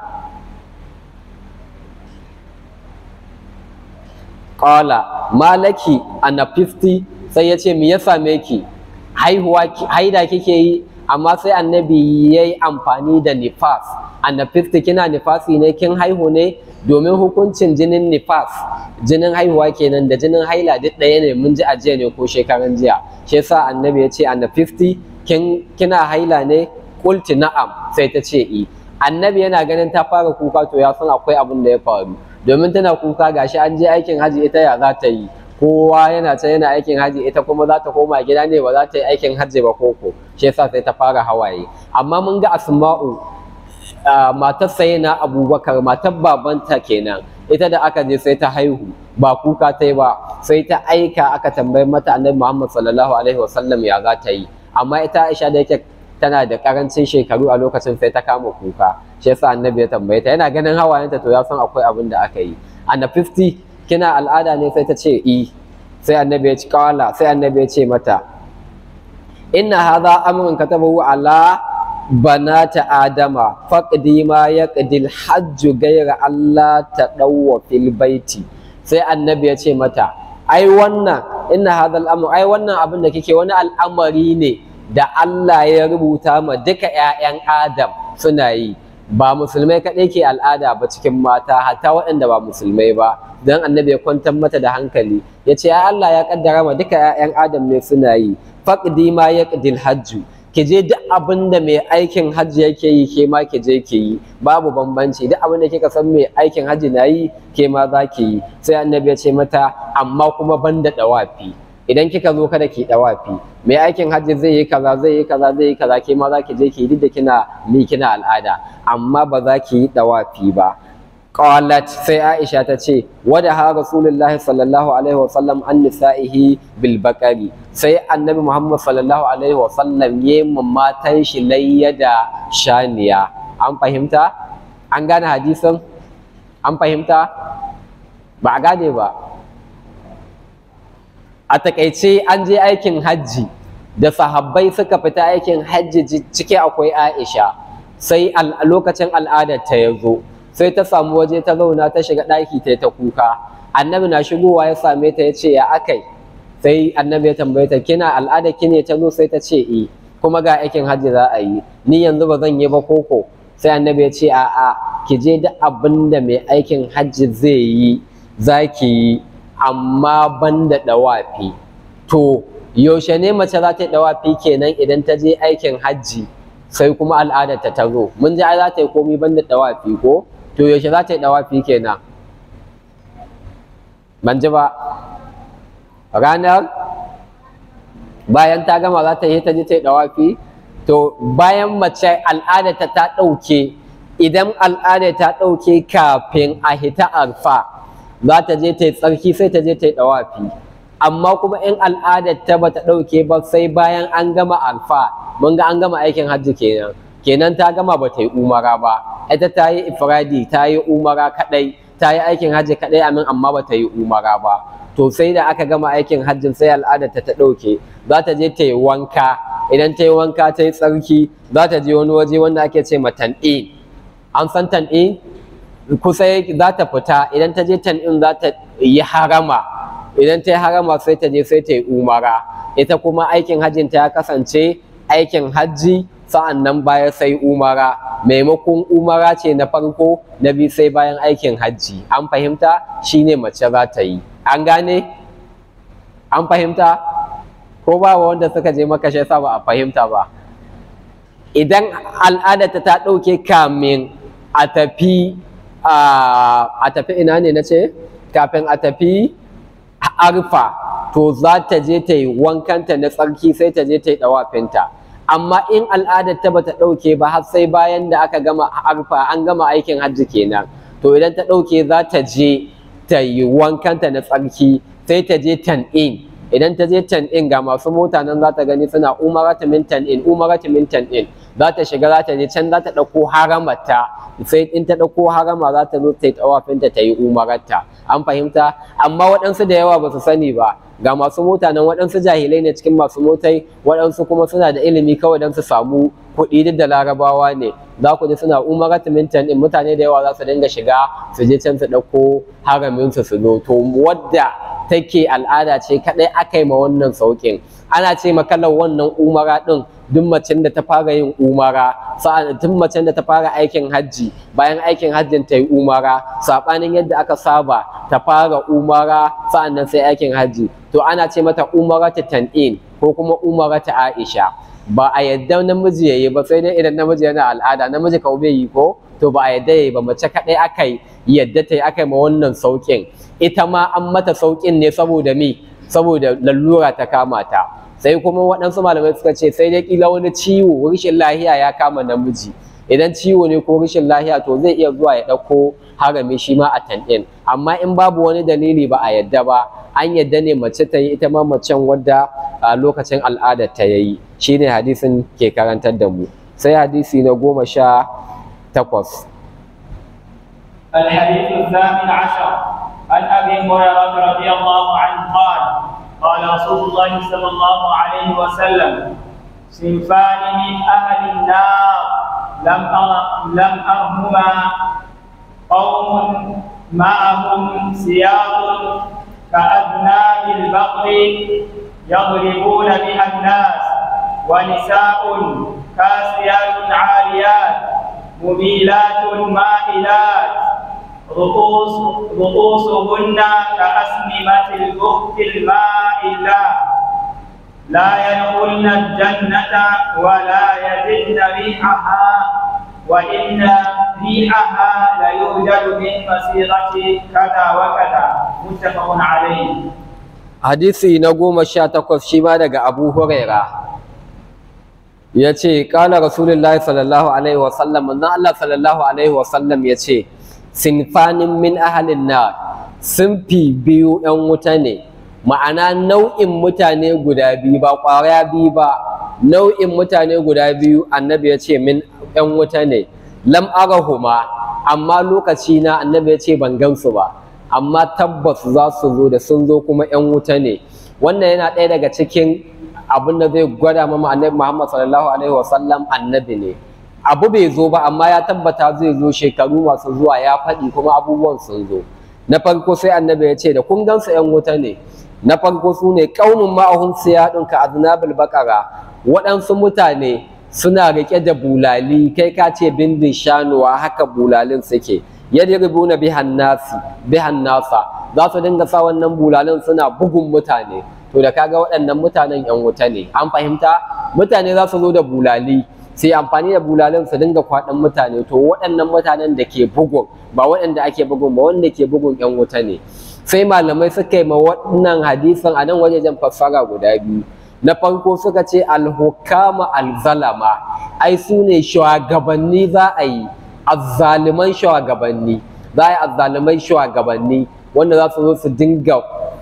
qala malaki anafisti sai ya ce me ya same ki haihuwa haida kike yi amma sai annabi ya yi amfani da nifas annafisti kina nifasi ne kin haihu ne domin hukuncin jinin nifas jinin haihuwa kenan da jinin haila duk ɗaya ne mun ji a jiya ne ko shekaran jiya shi yasa annabi ya ce annafisti kin kina haila ne kulti na'am sai ta ce i annabi yana ganin ta fara kuka to ya san akwai abin da ya faru domin tana kuka gashi an je aikin haji ita ya za ta yi kowa yana can yana aikin haji ita kuma za ta koma gida ne ba za ta yi aikin haji ba koko shi yasa sai ta fara hawaye amma mun ga asma'u matar na abubakar matar babanta kenan ita da aka je sai ta haihu ba kuka ta yi ba sai ta aika aka tambayi mata annabi muhammad sallallahu alaihi wasallam ya za ta yi amma ita aisha da yake tana da karancin shekaru a lokacin sai ta kama kuka shi yasa annabi ya tambaye ta yana ganin hawayenta to ya san akwai abin da aka yi ana 50 kina al'ada ne sai ta ce i sai annabi ya ci kawala sai annabi ya ce mata inna hadha amrun katabahu ala banata adama faqdi ma yaqdil hajj ghayra Allah tadawwa fil baiti sai annabi ya ce mata ai wannan inna hadha al'amr ai wannan abin da kike wani al'amari ne da Allah ya rubuta ma duka 'ya'yan Adam suna yi ba musulmai kaɗai ke al'ada ba cikin mata hatta waɗanda ba musulmai ba don annabi ya kwantar mata da hankali ya ce ya Allah ya kaddara ma duka 'ya'yan Adam ne suna yi faqdi ma yaqdil hajju ki je duk abin da mai aikin hajji yake yi ke ma ki je ki yi babu bambanci duk abin da kika san mai aikin hajji na yi ke ma za ki yi sai annabi ya ce mata amma kuma banda dawafi idan kika zo kada ki dawafi mai aikin hajji zai yi kaza zai yi kaza zai yi kaza ke ma za ki je ki yi duk da kina ni kina al'ada amma ba za ki yi dawafi ba qalat sai Aisha ta ce wada ha Rasulullah sallallahu alaihi wa sallam an nisa'ihi bil baqari sai Annabi Muhammad sallallahu alaihi wa sallam ya matan shi layya da shaniya an fahimta an gane hadisin an fahimta ba a gane ba a takaice an je aikin hajji da sahabbai suka fita aikin hajji ciki akwai Aisha sai a lokacin al'adar ta ya zo sai ta samu waje ta zauna ta shiga ɗaki ta ta kuka annabi na shigowa ya same ta ya ce ya akai sai annabi ya tambaye ta kina al'ada ki ne ta zo sai ta ce eh kuma ga aikin hajji za a yi ni yanzu ba zan yi ba koko sai annabi ya ce a'a ki je duk abin da mai aikin hajji zai yi za ki yi amma ban da ɗawafi to yaushe ne mace za ta yi ɗawafi kenan idan ta je aikin hajji sai kuma al'adar ta zo mun ji ai za ta yi komi ban da ɗawafi ko to yaushe za ta yi ɗawafi kenan ban ji ba ranar bayan ta gama za ta yi ta ji ta yi ɗawafi to bayan mace al'adarta ta ɗauke idan al'adar ta ɗauke kafin a hita arfa za ta je ta yi tsarki sai ta je ta yi ɗawafi amma kuma in al'adar ta bata ɗauke ba sai bayan an gama arfa mun ga an gama aikin hajji kenan kenan ta gama ba ta yi umara ba ita ta yi ifradi ta yi umara kadai ta yi aikin hajji kadai amin amma ba ta yi umara ba to sai da aka gama aikin hajjin sai al'adar ta ta ɗauke za ta je ta yi wanka idan ta yi wanka ta yi tsarki za ta je wani waje wanda ake ce ma tan'in an san tan'in kusa za ta fita idan ta je tan'in za ta yi harama idan ta yi harama sai ta je sai ta yi umara ita kuma aikin hajjin ta ya kasance aikin hajji sa'an nan baya sai umara maimakon umara ce na farko na biyu sai bayan aikin hajji an fahimta shine mace za ta yi an gane an fahimta ko ba wanda suka je maka shi ba a fahimta ba idan al'adarta ta ɗauke kamin a tafi a tafi ina ne na ce kafin a tafi arfa to za ta je ta yi wankanta na tsarki sai ta je ta yi ɗawafinta amma in al'adar ta bata ɗauke ba har sai bayan da aka gama arfa an gama aikin hajji kenan to idan ta ɗauke za ta je ta yi wankanta na tsarki sai ta je tan'in idan ta je tan'in ga masu mota nan za ta gani suna umarata min tan'in umarata min tan'in za ta shiga za ta je can za ta ɗauko haramata sai in ta ɗauko harama za ta zo ta yi tawafinta ta yi umarata an fahimta amma waɗansu da yawa ba su sani ba ga masu mota nan waɗansu jahilai ne cikin masu motai waɗansu kuma suna da ilimi kawai don su samu kuɗi duk da larabawa ne za ku ji suna umaratu mintan in mutane da yawa za su dinga shiga su je can su ɗauko haramin su su zo to wadda take al'ada ce kaɗai aka yi ma wannan sauƙin ana ce makalar wannan umara ɗin duk macen da ta fara yin umara sa'an duk macen da ta fara aikin hajji bayan aikin hajjin ta yi umara saɓanin yadda aka saba ta fara umara sa'an nan sai aikin hajji to ana ce mata umara ta tan'in ko kuma umara ta aisha ba a yadda namiji yayi ba sai dai idan namiji yana al'ada namiji kawai bai yi ko to ba a yadda yayi ba mace kaɗai aka yi yadda ta yi aka yi ma wannan sauƙin ita ma an mata sauƙin ne saboda me saboda lallura ta kama ta sai kuma waɗansu malamai suka ce sai dai kila wani ciwo rashin lahiya ya kama namiji idan ciwo ne ko rashin lahiya to zai iya zuwa ya ɗauko harami shi ma a tanɗin amma in babu wani dalili ba a yadda ba an yadda ne mace ta yi ita ma macen wadda a lokacin al'adar ta yayi shine hadisin ke karantar da mu sai hadisi na goma sha takwas الحديث الثامن عشر عن ابي هريره رضي الله عنه قال قال رسول الله صلى الله عليه وسلم صنفان من اهل النار لم أر لم ارهما قوم معهم سياط كأذناب البقر يضربون بها الناس ونساء كاسيات عاريات مميلات مائلات رؤوس رؤوسهن كأسنمة البخت المائلة لا يدخلن الجنة ولا يجدن ريحها وإن ريحها ليوجد من مسيرة كذا وكذا متفق عليه hadisi na goma sha takwas shi ma daga abu huraira ya ce ƙala rasulullahi sallallahu alaihi wasallam manzon Allah sallallahu alaihi wasallam ya ce sinfanin min ahalin na sunfi biyu ‘yan wuta ne ma'ana nau'in mutane guda biyu ba ƙwara biyu ba nau'in mutane guda biyu annabi ya ce min ‘yan wuta ne lam arahuma amma lokaci na annabi ya ce ban gansu ba amma tabbas za su zo da sun zo kuma 'yan wuta ne wannan yana ɗaya daga cikin abin da zai gwada mama annabi muhammad sallallahu alaihi wasallam annabi ne abu bai zo ba amma ya tabbata zai zo shekaru masu zuwa ya faɗi kuma abubuwan sun zo na farko sai annabi ya ce da kun gansu 'yan wuta ne na farko su ne ƙaunin ma'ahun siyaɗin ka aznabil bakara waɗansu mutane suna riƙe da bulali kai ka ce bindin shanuwa haka bulalin suke yadribuna bihan nasi bihan nasa za su dinga sa wannan bulalin suna bugun mutane to da kaga waɗannan mutanen yan wuta ne an fahimta mutane za su zo da bulali sai amfani da bulalin su dinga kwaɗan mutane to waɗannan mutanen da ke bugun ba waɗanda ake bugun ba wanda ke bugun yan wuta ne sai malamai suka yi ma wannan hadisin a nan wajejen fassara guda biyu na farko suka ce alhukama alzalama ai su ne shugabanni za a yi azzaliman shugabanni za a yi azzaliman shugabanni wanda za su zo su dinga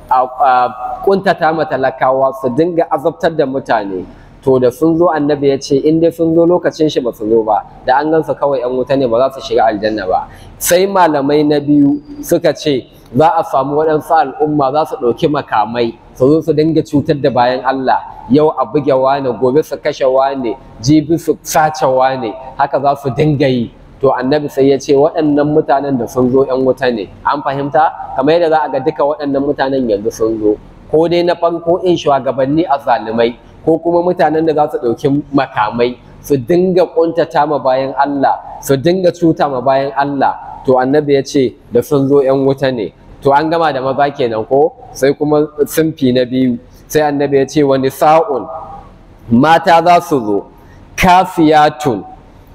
kuntata ma talakawa su dinga azabtar da mutane to da sun zo annabi ya ce in dai sun zo lokacin shi ba su zo ba da an gansu kawai yan wuta ne ba za su shiga aljanna ba sai malamai na biyu suka ce za a samu waɗansu al'umma za su ɗauki makamai su zo su dinga cutar da bayan Allah yau a buge wane gobe su kashe wane jibi su sace wane haka za su dinga yi to annabi sai ya ce waɗannan mutanen da sun zo ‘yan wuta ne an fahimta kamar yadda za a ga duka waɗannan mutanen yanzu sun zo ko dai na farko in shugabanni a zalimai ko kuma mutanen da za su ɗauki makamai su dinga ƙuntata ma bayan Allah su dinga cuta ma bayan Allah to annabi ya ce da sun zo ‘yan wuta ne to an gama da maza kenan ko sai kuma sunfi na biyu sai annabi ya ce wani sa'un mata za su zo kafiyatun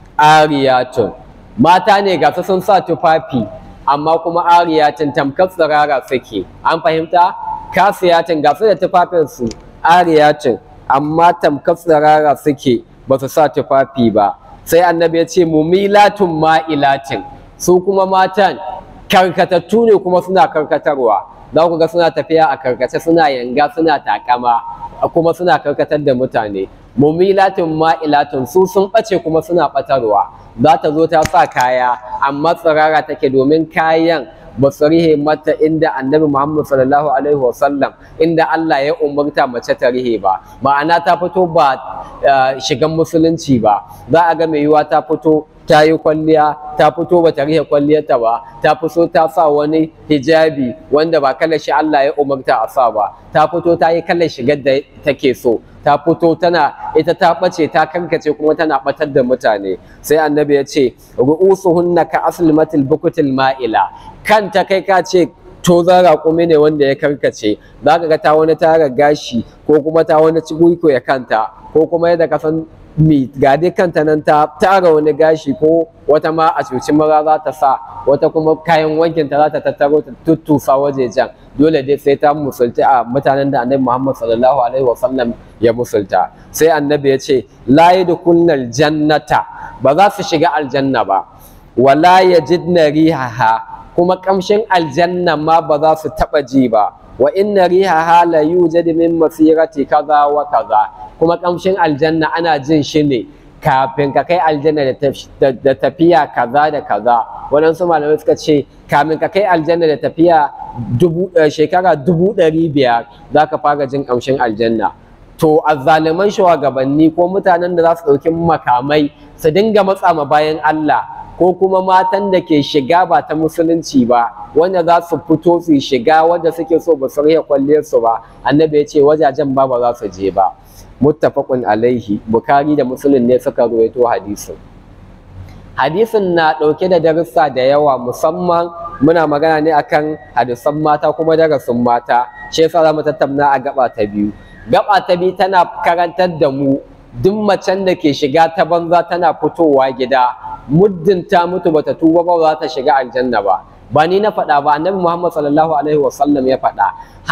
ariyatun mata ne ga su sun sa tufafi amma kuma ariyatun tamkar tsirara suke an fahimta kafiyatun ga su da tufafinsu ariyatun amma tamkar tsirara suke ba su sa tufafi ba sai annabi ya ce mumilatun ma'ilatin su kuma matan karkatattu ne kuma suna karkatarwa za ku ga suna tafiya a karkace suna yanga suna takama kuma suna karkatar da mutane mumilatin ma'ilatin su sun ɓace kuma suna ɓatarwa za ta zo ta sa kaya amma tsirara take domin kayan ba su rihe mata inda annabi Muhammad sallallahu alaihi wasallam inda Allah ya umarta mace ta rihe ba ma'ana ta fito ba shigan musulunci ba za a ga mai yiwa ta fito ta yi kwalliya ta fito ba ta rihe kwalliyarta ba ta fito ta sa wani hijabi wanda ba kalar shi Allah ya umarta a sa ba ta fito ta yi kalar shigar da take so ta fito tana ita ta ɓace ta karkace kuma tana ɓatar da mutane sai annabi ya ce ru'usuhunna ka aslimatil bukutil ma'ila kanta kai ka ce to zara kuma ne wanda ya karkace za ka ga ta wani tara gashi ko kuma ta wani ciguiko ya kanta ko kuma yadda ka san mi ga dai kanta nan ta tara wani gashi ko wata ma a cuci mara za ta sa wata kuma kayan wankin ta za ta tattaro ta tuttufa wajejen dole dai sai ta musulta a mutanen da annabi Muhammad sallallahu alaihi wasallam ya musulta sai annabi ya ce la yadkhulnal jannata ba za su shiga aljanna ba wala yajidna rihaha kuma kamshin aljanna ma ba za su taba ji ba wa inna rihaha la yujad min masirati kaza wa kaza kuma kamshin aljanna ana jin shi ne kafin ka kai aljanna da tafiya kaza da kaza waɗansu malamai suka ce kamin ka kai aljanna da tafiya shekara dubu ɗari biyar za ka fara jin kamshin aljanna to azzaliman shugabanni ko mutanen da za su ɗauki makamai su dinga matsa ma bayan Allah ko kuma matan da ke shiga ba ta musulunci ba wanda za su fito su shiga wanda suke so ba su riya kwalliyar su ba annabi ya ce wajajen ba ba za su je ba muttafaqun alaihi bukari da muslim ne suka ruwaito hadisin hadisin na ɗauke da darussa da yawa musamman muna magana ne akan hadisan mata kuma darasin mata shi yasa za mu tattauna a gaba ta biyu gaba ta bi tana karantar da mu duk macen da ke shiga ta banza tana fitowa gida muddin ta mutu bata tuba ba za ta shiga aljanna ba ba ni na faɗa ba annabi muhammad sallallahu alaihi wasallam ya faɗa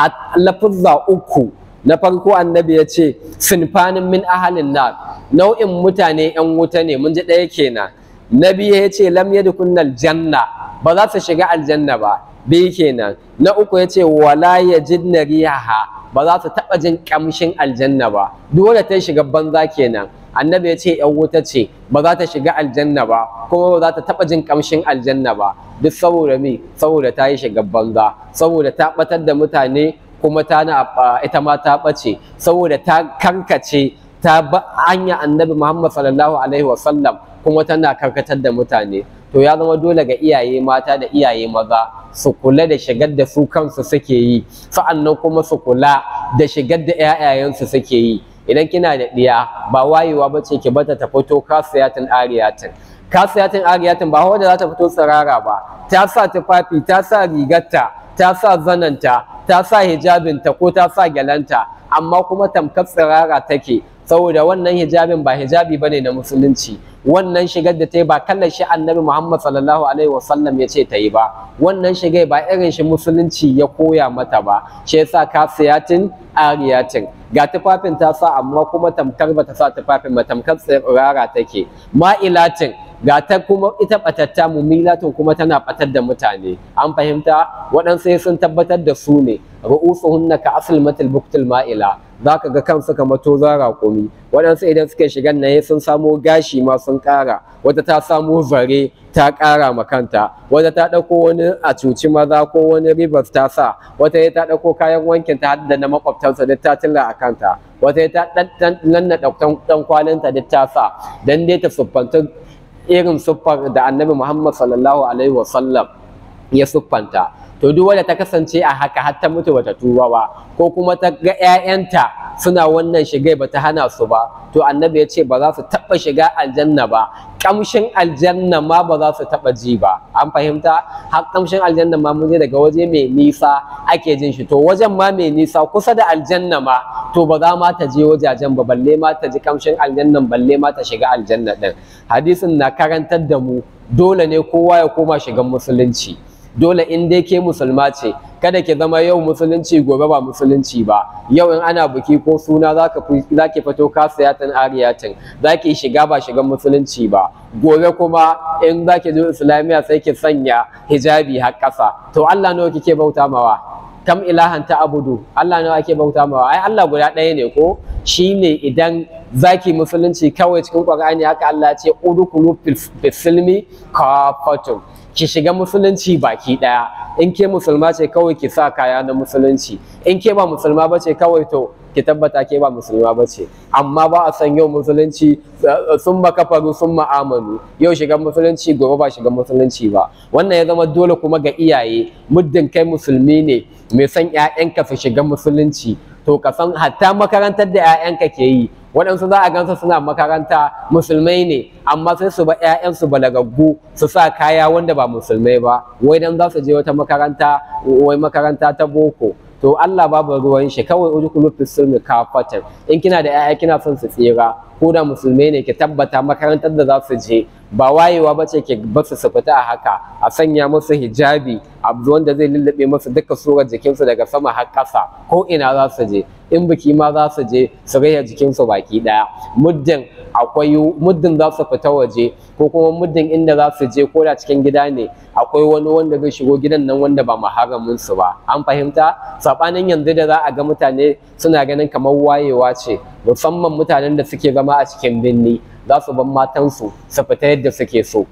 lafuzza uku na farko annabi ya ce sinfanin min ahalin nar nau'in mutane yan wuta ne mun ji ɗaya kenan na biyu ya ce lam yadkhulnal janna ba za su shiga aljanna ba biyu kenan na uku ya ce wala yajidna riyaha ba za su taɓa jin ƙamshin aljanna ba dole ta shiga banza kenan annabi ya ce yan wuta ce ba za ta shiga aljanna ba kuma ba za ta taɓa jin ƙamshin aljanna ba duk saboda me saboda ta yi shiga banza saboda ta ɓatar da mutane kuma ta na ita ma ta ɓace saboda ta karkace ta ba hanya annabi muhammad sallallahu alaihi wasallam kuma tana karkatar da mutane to ya zama dole ga iyaye mata da iyaye maza su kula da shigar da su kansu suke yi sa'annan kuma su kula da shigar da 'ya'yayensu suke yi idan kina da ɗiya ba wayewa ba ce ki bata ta fito kasiyatin ariyatin kasiyatin ariyatin ba wanda za ta fito tsirara ba ta sa tufafi ta sa rigarta ta sa zananta ta sa hijabinta ko ta sa gyalanta amma kuma tamkar tsirara take saboda wannan hijabin ba hijabi bane na musulunci wannan shigar da ta yi ba kallon shi annabi Muhammad sallallahu alaihi wasallam ya ce ta yi ba wannan shigai ba irin shi musulunci ya koya mata ba shi yasa kasiyatin ariyatin ga tufafin ta sa amma kuma tamkar bata sa tufafin ba tamkar tsirara take ma'ilatin ga ta kuma ita batatta mumilatun kuma tana batar da mutane an fahimta waɗansu sun tabbatar da su ne ru'usuhunna ka asl matil buktul ma'ila zaka ga kansu kamar tozon raƙumi waɗansu idan suka shiga nan sun samo gashi ma sun ƙara wata ta samo zare ta ƙara ma kanta wata ta ɗauko wani a cuci maza ko wani ribas ta sa wata ta ɗauko kayan wankin ta da na makwabtansa duk ta tilla a kanta wata ta nannaɗa ɗan kwalinta duk ta sa dan dai ta siffanta irin siffar da annabi Muhammad sallallahu alaihi wasallam ya siffanta to duk wanda ta kasance a haka har ta mutu bata tuba ba ko kuma ta ga 'ya'yanta suna wannan shigai bata hana su ba to annabi ya ce ba za su taɓa shiga aljanna ba kamshin aljanna ma ba za su taɓa ji ba an fahimta har kamshin aljanna ma mun je daga waje mai nisa ake jin shi to wajen ma mai nisa kusa da aljanna ma to ba za ma ta je wajajen ba balle ma ta ji kamshin aljannan balle ma ta shiga aljanna din hadisin na karantar da mu dole ne kowa ya koma shigan musulunci dole in dai ke musulma ce kada ki zama yau musulunci gobe ba musulunci ba yau in ana buki ko suna zaka zaki fito kasiyatin ariyatin zaki shiga ba shigan musulunci ba gobe kuma in zaki zo islamiya sai ki sanya hijabi har ƙasa to Allah nawa kike bauta mawa kam ilahan ta abudu Allah nawa ake bauta mawa ai Allah guda ɗaya ne ko shine idan zaki musulunci kawai cikin Qur'ani haka Allah ya ce udkhulu fil silmi kafatun ki shiga musulunci baki daya in ke musulma ce kawai ki sa kaya na musulunci in ke ba musulma ba ce kawai to ki tabbata ke ba musulma ba ce amma ba a san yau musulunci sun ba kafaru sun ma'amanu yau shiga musulunci gobe ba shiga musulunci ba wannan ya zama dole kuma ga iyaye muddin kai musulmi ne mai son 'ya'yanka su shiga musulunci to ka san hatta makarantar da 'ya'yanka ke yi waɗansu za a gansu suna makaranta musulmai ne amma sai su ba 'ya'yansu balagaggu su sa kaya wanda ba musulmai ba wai dan za su je wata makaranta wai makaranta ta boko to Allah babu ruwan shi kawai udkhulu fis silmi kafatan in kina da 'ya'ya kina son su tsira ko da musulmai ne ki tabbata makarantar da za su je ba wayewa ba ce ke basu su fita a haka a sanya musu hijabi abu wanda zai lullube musu duka surar jikinsu daga sama har ƙasa ko ina za su je in biki ma za su je su raya jikinsu baki ɗaya muddin akwai muddin za su fita waje ko kuma muddin inda za su je ko da cikin gida ne akwai wani wanda zai shigo gidan nan wanda ba maharamin su ba an fahimta sabanin yanzu da za a ga mutane suna ganin kamar wayewa ce musamman mutanen da suke zama a cikin birni za su bar matansu su fita yadda suke so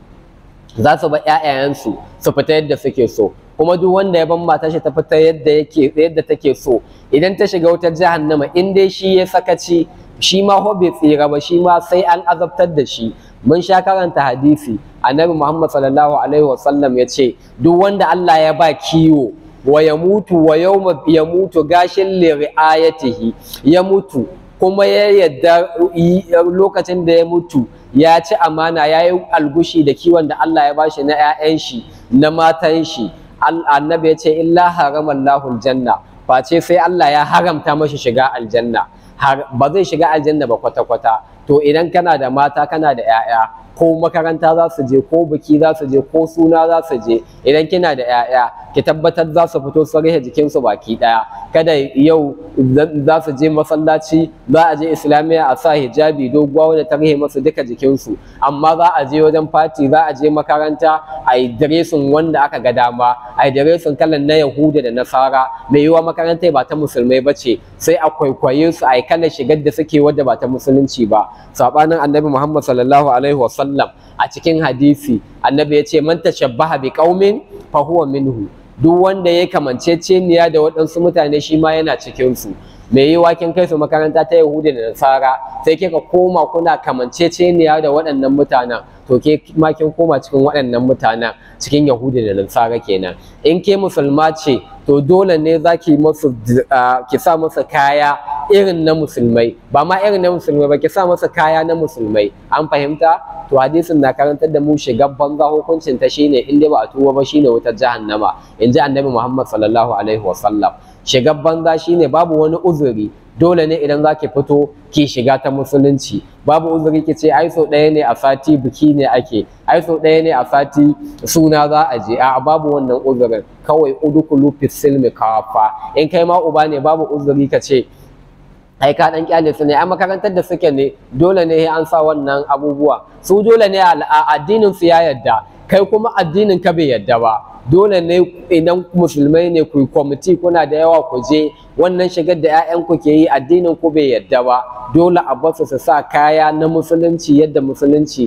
za su bar ƴaƴayensu su fita yadda suke so kuma duk wanda ya ban mata shi ta fita yadda yake yadda take so idan ta shiga wutar jahannama in dai shi ya sakaci shi ma ho bai tsira ba shi ma sai an azabtar da shi mun sha karanta hadisi annabi Muhammad sallallahu alaihi wasallam ya ce duk wanda Allah ya ba kiwo wa ya mutu wa yawma ya mutu gashin li ri'ayatihi ya mutu kuma ya yadda lokacin da ya mutu ya ci amana ya yi algushi da kiwon da Allah ya bashi na 'ya'yan shi na matan shi annabi ya ce illa haramallahu janna face sai Allah ya haramta mashi shiga aljanna har ba zai shiga aljanna ba kwata-kwata to idan kana da mata kana da 'ya'ya ko makaranta za su je ko biki za su je ko suna za su je idan kina da 'ya'ya ki tabbatar za su fito su rihe jikinsu baki daya kada yau za su je masallaci za a je islamiyya a sa hijabi doguwa wadda ta rihe masu duka jikinsu amma za a je wajen fati za a je makaranta a yi diresin wanda aka ga dama a yi diresin kalan na yahuda da nasara mai yiwa makarantar ba ta musulmai ba ce sai a kwaikwaye su a yi kalar shigar da suke wadda ba ta musulunci ba sabanin annabi muhammad sallallahu alaihi wasallam a cikin hadisi annabi ya ce man tashabbaha bi qaumin fa huwa minhu duk wanda ya kamanceceniya da waɗansu mutane shi ma yana cikin su me yi wakin kai su makaranta ta yahudi da nasara sai kika koma kuna kamanceceniya da waɗannan mutanen to ke ma kin koma cikin waɗannan mutanen cikin yahudi da nasara kenan in ke musulma ce to dole ne za ki musu ki sa masa kaya irin na musulmai ba ma irin na musulmai ba ki sa masa kaya na musulmai an fahimta to hadisin na karantar da mu shiga banza hukuncin ta shine in dai ba a tuba ba shine wutar jahannama in ji annabi muhammad sallallahu alaihi wasallam shiga banza shine babu wani uzuri dole ne idan zaki fito ki shiga ta musulunci babu uzuri ki ce ai sau ɗaya ne a sati biki ne ake ai sau ɗaya ne a sati suna za a je a babu wannan uzurin kawai udukulu fi silmi kafa in kai ma uba ne babu uzuri ka ce ai ka dan kyale su ne ai makarantar da suke ne dole ne an sa wannan abubuwa su dole ne a addinin su ya yadda kai kuma addinin ka bai yadda ba dole ne idan musulmai ne ku kwamiti kuna da yawa ku je wannan shigar da 'ya'yanku ke yi addinin ku bai yadda ba dole a basu su sa kaya na musulunci yadda musulunci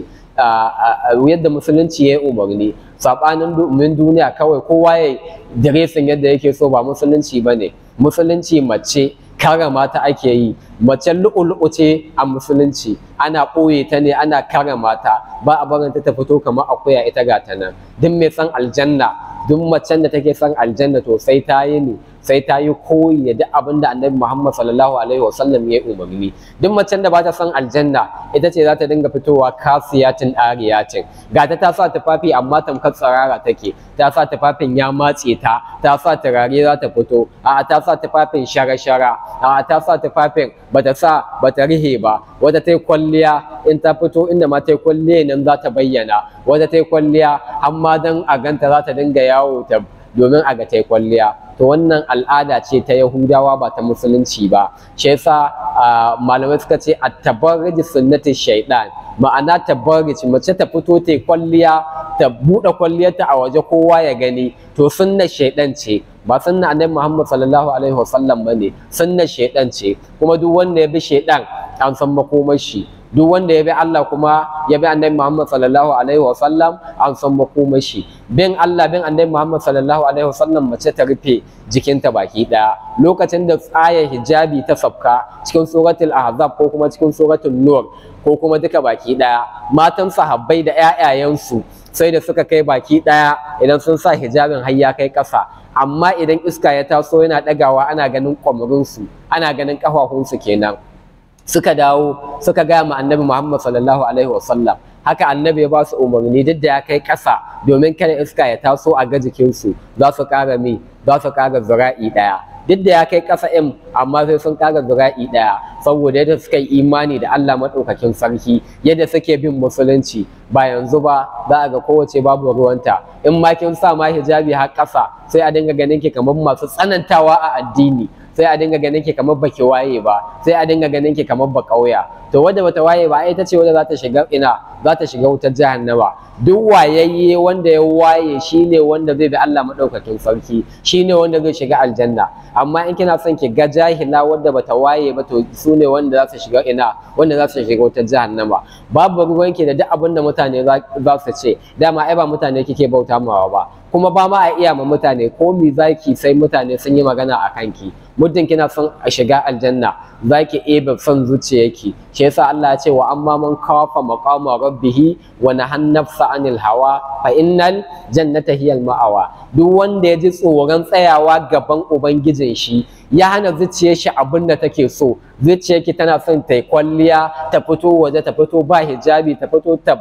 yadda musulunci ya yi umarni saɓanin domin duniya kawai kowa ya diresin yadda yake so ba musulunci ba ne musulunci mace karama ta ake yi mace lu'ulu'u ce a musulunci ana ɓoye ta ne ana karama ta ba a barin ta fito kamar akuya ita ga ta nan duk mai san aljanna duk macen da take son aljanna to sai ta yi ne sai ta yi koyi da duk abin da annabi Muhammad sallallahu alaihi wasallam ya umarni duk macen da ba ta son aljanna ita ce za ta dinga fitowa kasiyatin ariyatin ga ta ta sa tufafi amma tamkar tsarara take ta sa tufafin ya matse ta ta sa turare za ta fito a ta sa tufafin shara-shara a ta sa tufafin bata sa bata rihe ba wata ta yi kwalliya in ta fito inda ma ta yi kwalliya nan za ta bayyana wata ta yi kwalliya amma dan a ganta za ta dinga yawo ta domin a ga ta yi kwalliya to wannan al'ada ce ta yahudawa ba ta musulunci ba shi yasa malamai suka ce a tabarruji sunnati shaidan ma'ana tabarruji mace ta fito ta yi kwalliya ta buɗe kwalliyarta a waje kowa ya gani to sunna shaidan ce ba sunna annabi Muhammad sallallahu alaihi wasallam bane sunna shaidan ce kuma duk wanda ya bi shaidan an san makomar shi duk wanda ya bi Allah kuma ya bi annabi Muhammad sallallahu alaihi wasallam an san makomar shi bin Allah bin annabi Muhammad sallallahu alaihi wasallam mace ta rufe jikinta baki daya lokacin da tsaya hijabi ta sabka cikin suratul ahzab ko kuma cikin suratul nur ko kuma duka baki daya matan sahabbai da ƴaƴayensu sai da suka kai baki daya idan sun sa hijabin har ya kai ƙasa amma idan iska ya taso yana ɗagawa ana ganin kwamarinsu ana ganin ƙafafunsu kenan suka dawo suka gaya ma annabi Muhammad sallallahu alaihi wasallam haka annabi ya ba su umarni duk da ya kai ƙasa domin kada iska ya taso a ga jikinsu za su ƙara mi za su ƙara zura'i ɗaya duk da ya kai ƙasa in amma sai sun ƙara zura'i ɗaya saboda yadda suka yi imani da Allah maɗaukakin sarki yadda suke bin musulunci ba yanzu ba za a ga kowace babu ruwanta in ma kin sa ma hijabi har ƙasa sai a dinga ganin ki kamar masu tsanantawa a addini sai a dinga ganin ki kamar baki waye ba sai a dinga ganin ki kamar ba kauya to wanda bata waye ba ai ita ce wanda za ta shiga ina za ta shiga wutar jahannama duk wayayye wanda ya waye shine wanda zai bi Allah madaukakin sarki shine wanda zai shiga aljanna amma in kina son ki ga jahila wanda bata waye ba to su ne wanda za su shiga ina wanda za su shiga wutar jahannama babu ruwanki da duk abin da mutane za su ce dama ai ba mutane kike bauta mawa ba kuma ba ma a iya ma mutane ko mi zaki sai mutane sun yi magana a kanki muddin kina son a shiga aljanna zaki ebe son zuciyarki shi yasa Allah ya ce wa amma man kafa maqama rabbih wa nahan nafsa anil hawa fa innal jannata hiyal ma'awa duk wanda ya ji tsoron tsayawa gaban ubangijin shi ya hana zuciyar shi abin da take so zuciyarki tana son ta yi kwalliya ta fito waje ta fito ba hijabi ta fito ta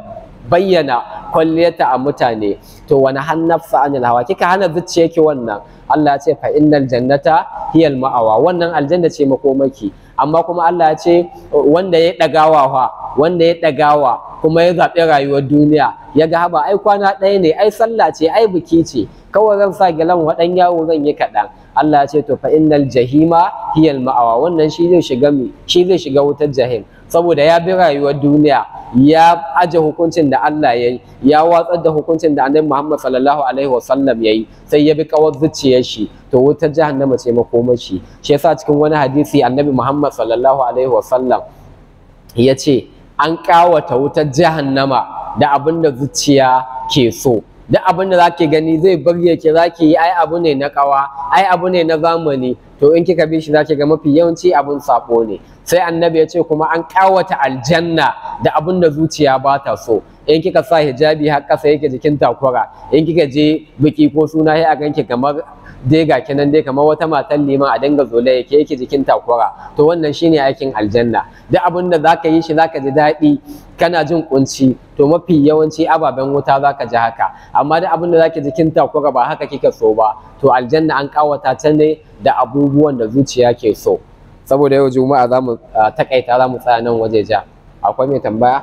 bayyana kwalliyarta a mutane to wani hannafsa anil hawa kika hana zuciyarki wannan Allah ya ce fa innal jannata hiyal ma'awa wannan aljanna ce makomaki amma kuma Allah ya ce wanda ya dagawa fa wanda ya dagawa kuma ya zaɓi rayuwar duniya ya ga haba ai kwana ɗaya ne ai sallah ce ai biki ce kawai zan sa gilan waɗan yawo zan yi kaɗan Allah ya ce to fa innal jahima hiyal ma'awa wannan shi zai shiga mi shi zai shiga wutar jahim saboda ya bi rayuwar duniya ya aje hukuncin da Allah ya yi ya watsar da hukuncin da annabi Muhammad sallallahu alaihi wasallam ya yi sai ya bi kawar zuciyar shi to wutar jahannama ce makomashi shi yasa cikin wani hadisi annabi Muhammad sallallahu alaihi wasallam ya ce an kawata wutar jahannama da abin da zuciya ke so duk abin da zaki gani zai burge ki zaki yi ai abu ne na kawa ai abu ne na zamani to in kika bi shi zaki ga mafi yawanci abin sabo ne sai annabi ya ce kuma an kawata aljanna da abin da zuciya ba ta so in kika sa hijabi har kasa yake jikin takura in kika je biki ko suna sai a ganki kamar dai ga kinan dai kamar wata matan liman a dinga zola yake yake jikin takura to wannan shine aikin aljanna duk abin da zaka yi shi zaka ji daɗi kana jin kunci to mafi yawanci ababen wuta zaka ji haka amma duk abin da zaka jikin takura ba haka kika so ba to aljanna an kawata ta ne da abubuwan da zuciya ke so saboda yau juma'a za mu takaita za mu tsaya nan waje ja akwai mai tambaya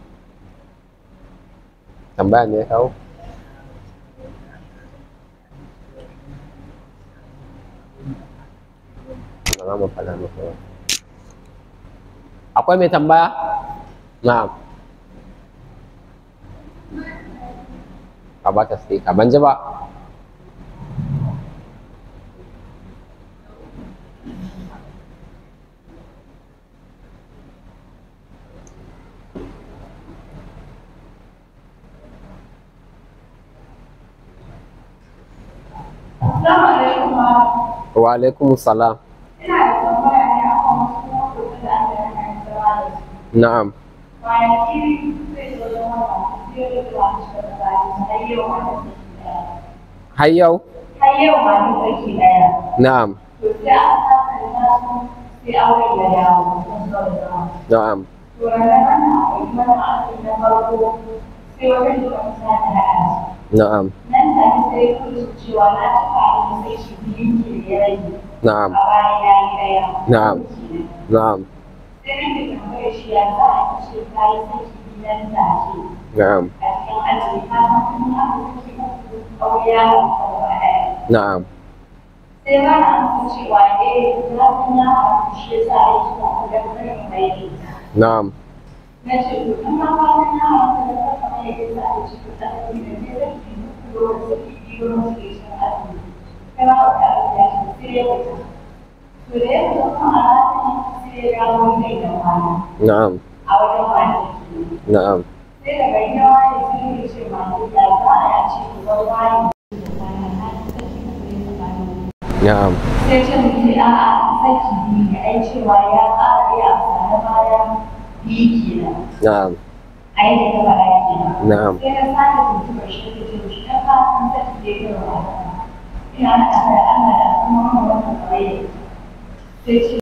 tambaya ne ya kawo akwai mai tambaya na'am a ba ta sai ban ji ba Assalamu alaikum malam. wa alaikum salam Ina da tambaya ne a kan wasu motocin da aka yi hanyar zama da su. na'am Kwanaki zai zo da wata sai da zuwa cikin tsari har yau ma da saki ɗaya. har yau Har yau ma da saki ɗaya. na'am To sai aka saka da nasu sai auren ya dawo sun zo da zama. na'am To ranar nan akwai mana asali na farko sai wata shugaban sa ta haɗa su. na'am Nan take sai ya kudu cewa na cika abin sai shi biyu ke da ya rage. na'am A bayan ya yi ɗaya. Na'am. na'am sai nake tambayar shi ya za a ce ka yi saki gidan take na'am a cikin aji ka san kun yi abu saki uku aure ya halatta gaba ɗaya na'am sai ba na amsa cewa eh na san ya halatta shi ya sa ya zuwa kudan karin mai ne na'am na ce to in ma ba san ya halatta da kasa mai ya sa ya ci kuɗa da ne da zai saki uku da wani saki biyu da wani saki shan aji kai ma wata abu ya ce sai ya fita to da ya fita kuma a ranar sai ya dawo mai da kwana na'am a wajen kwanaki na'am sai daga yawa ne sun yi ce masu da za a yi ce ruwan wani na'am sai ce mu ce a a saki biyu ne ai cewa ya ƙara yi a sane baya biyu kenan na'am a yi da gaba ɗaya kenan na'am sai na sake tuntuɓar shi da ce shi na kasan saki da ya gaba ina da Allah da Allah da kuma wannan kamar yadda sai ce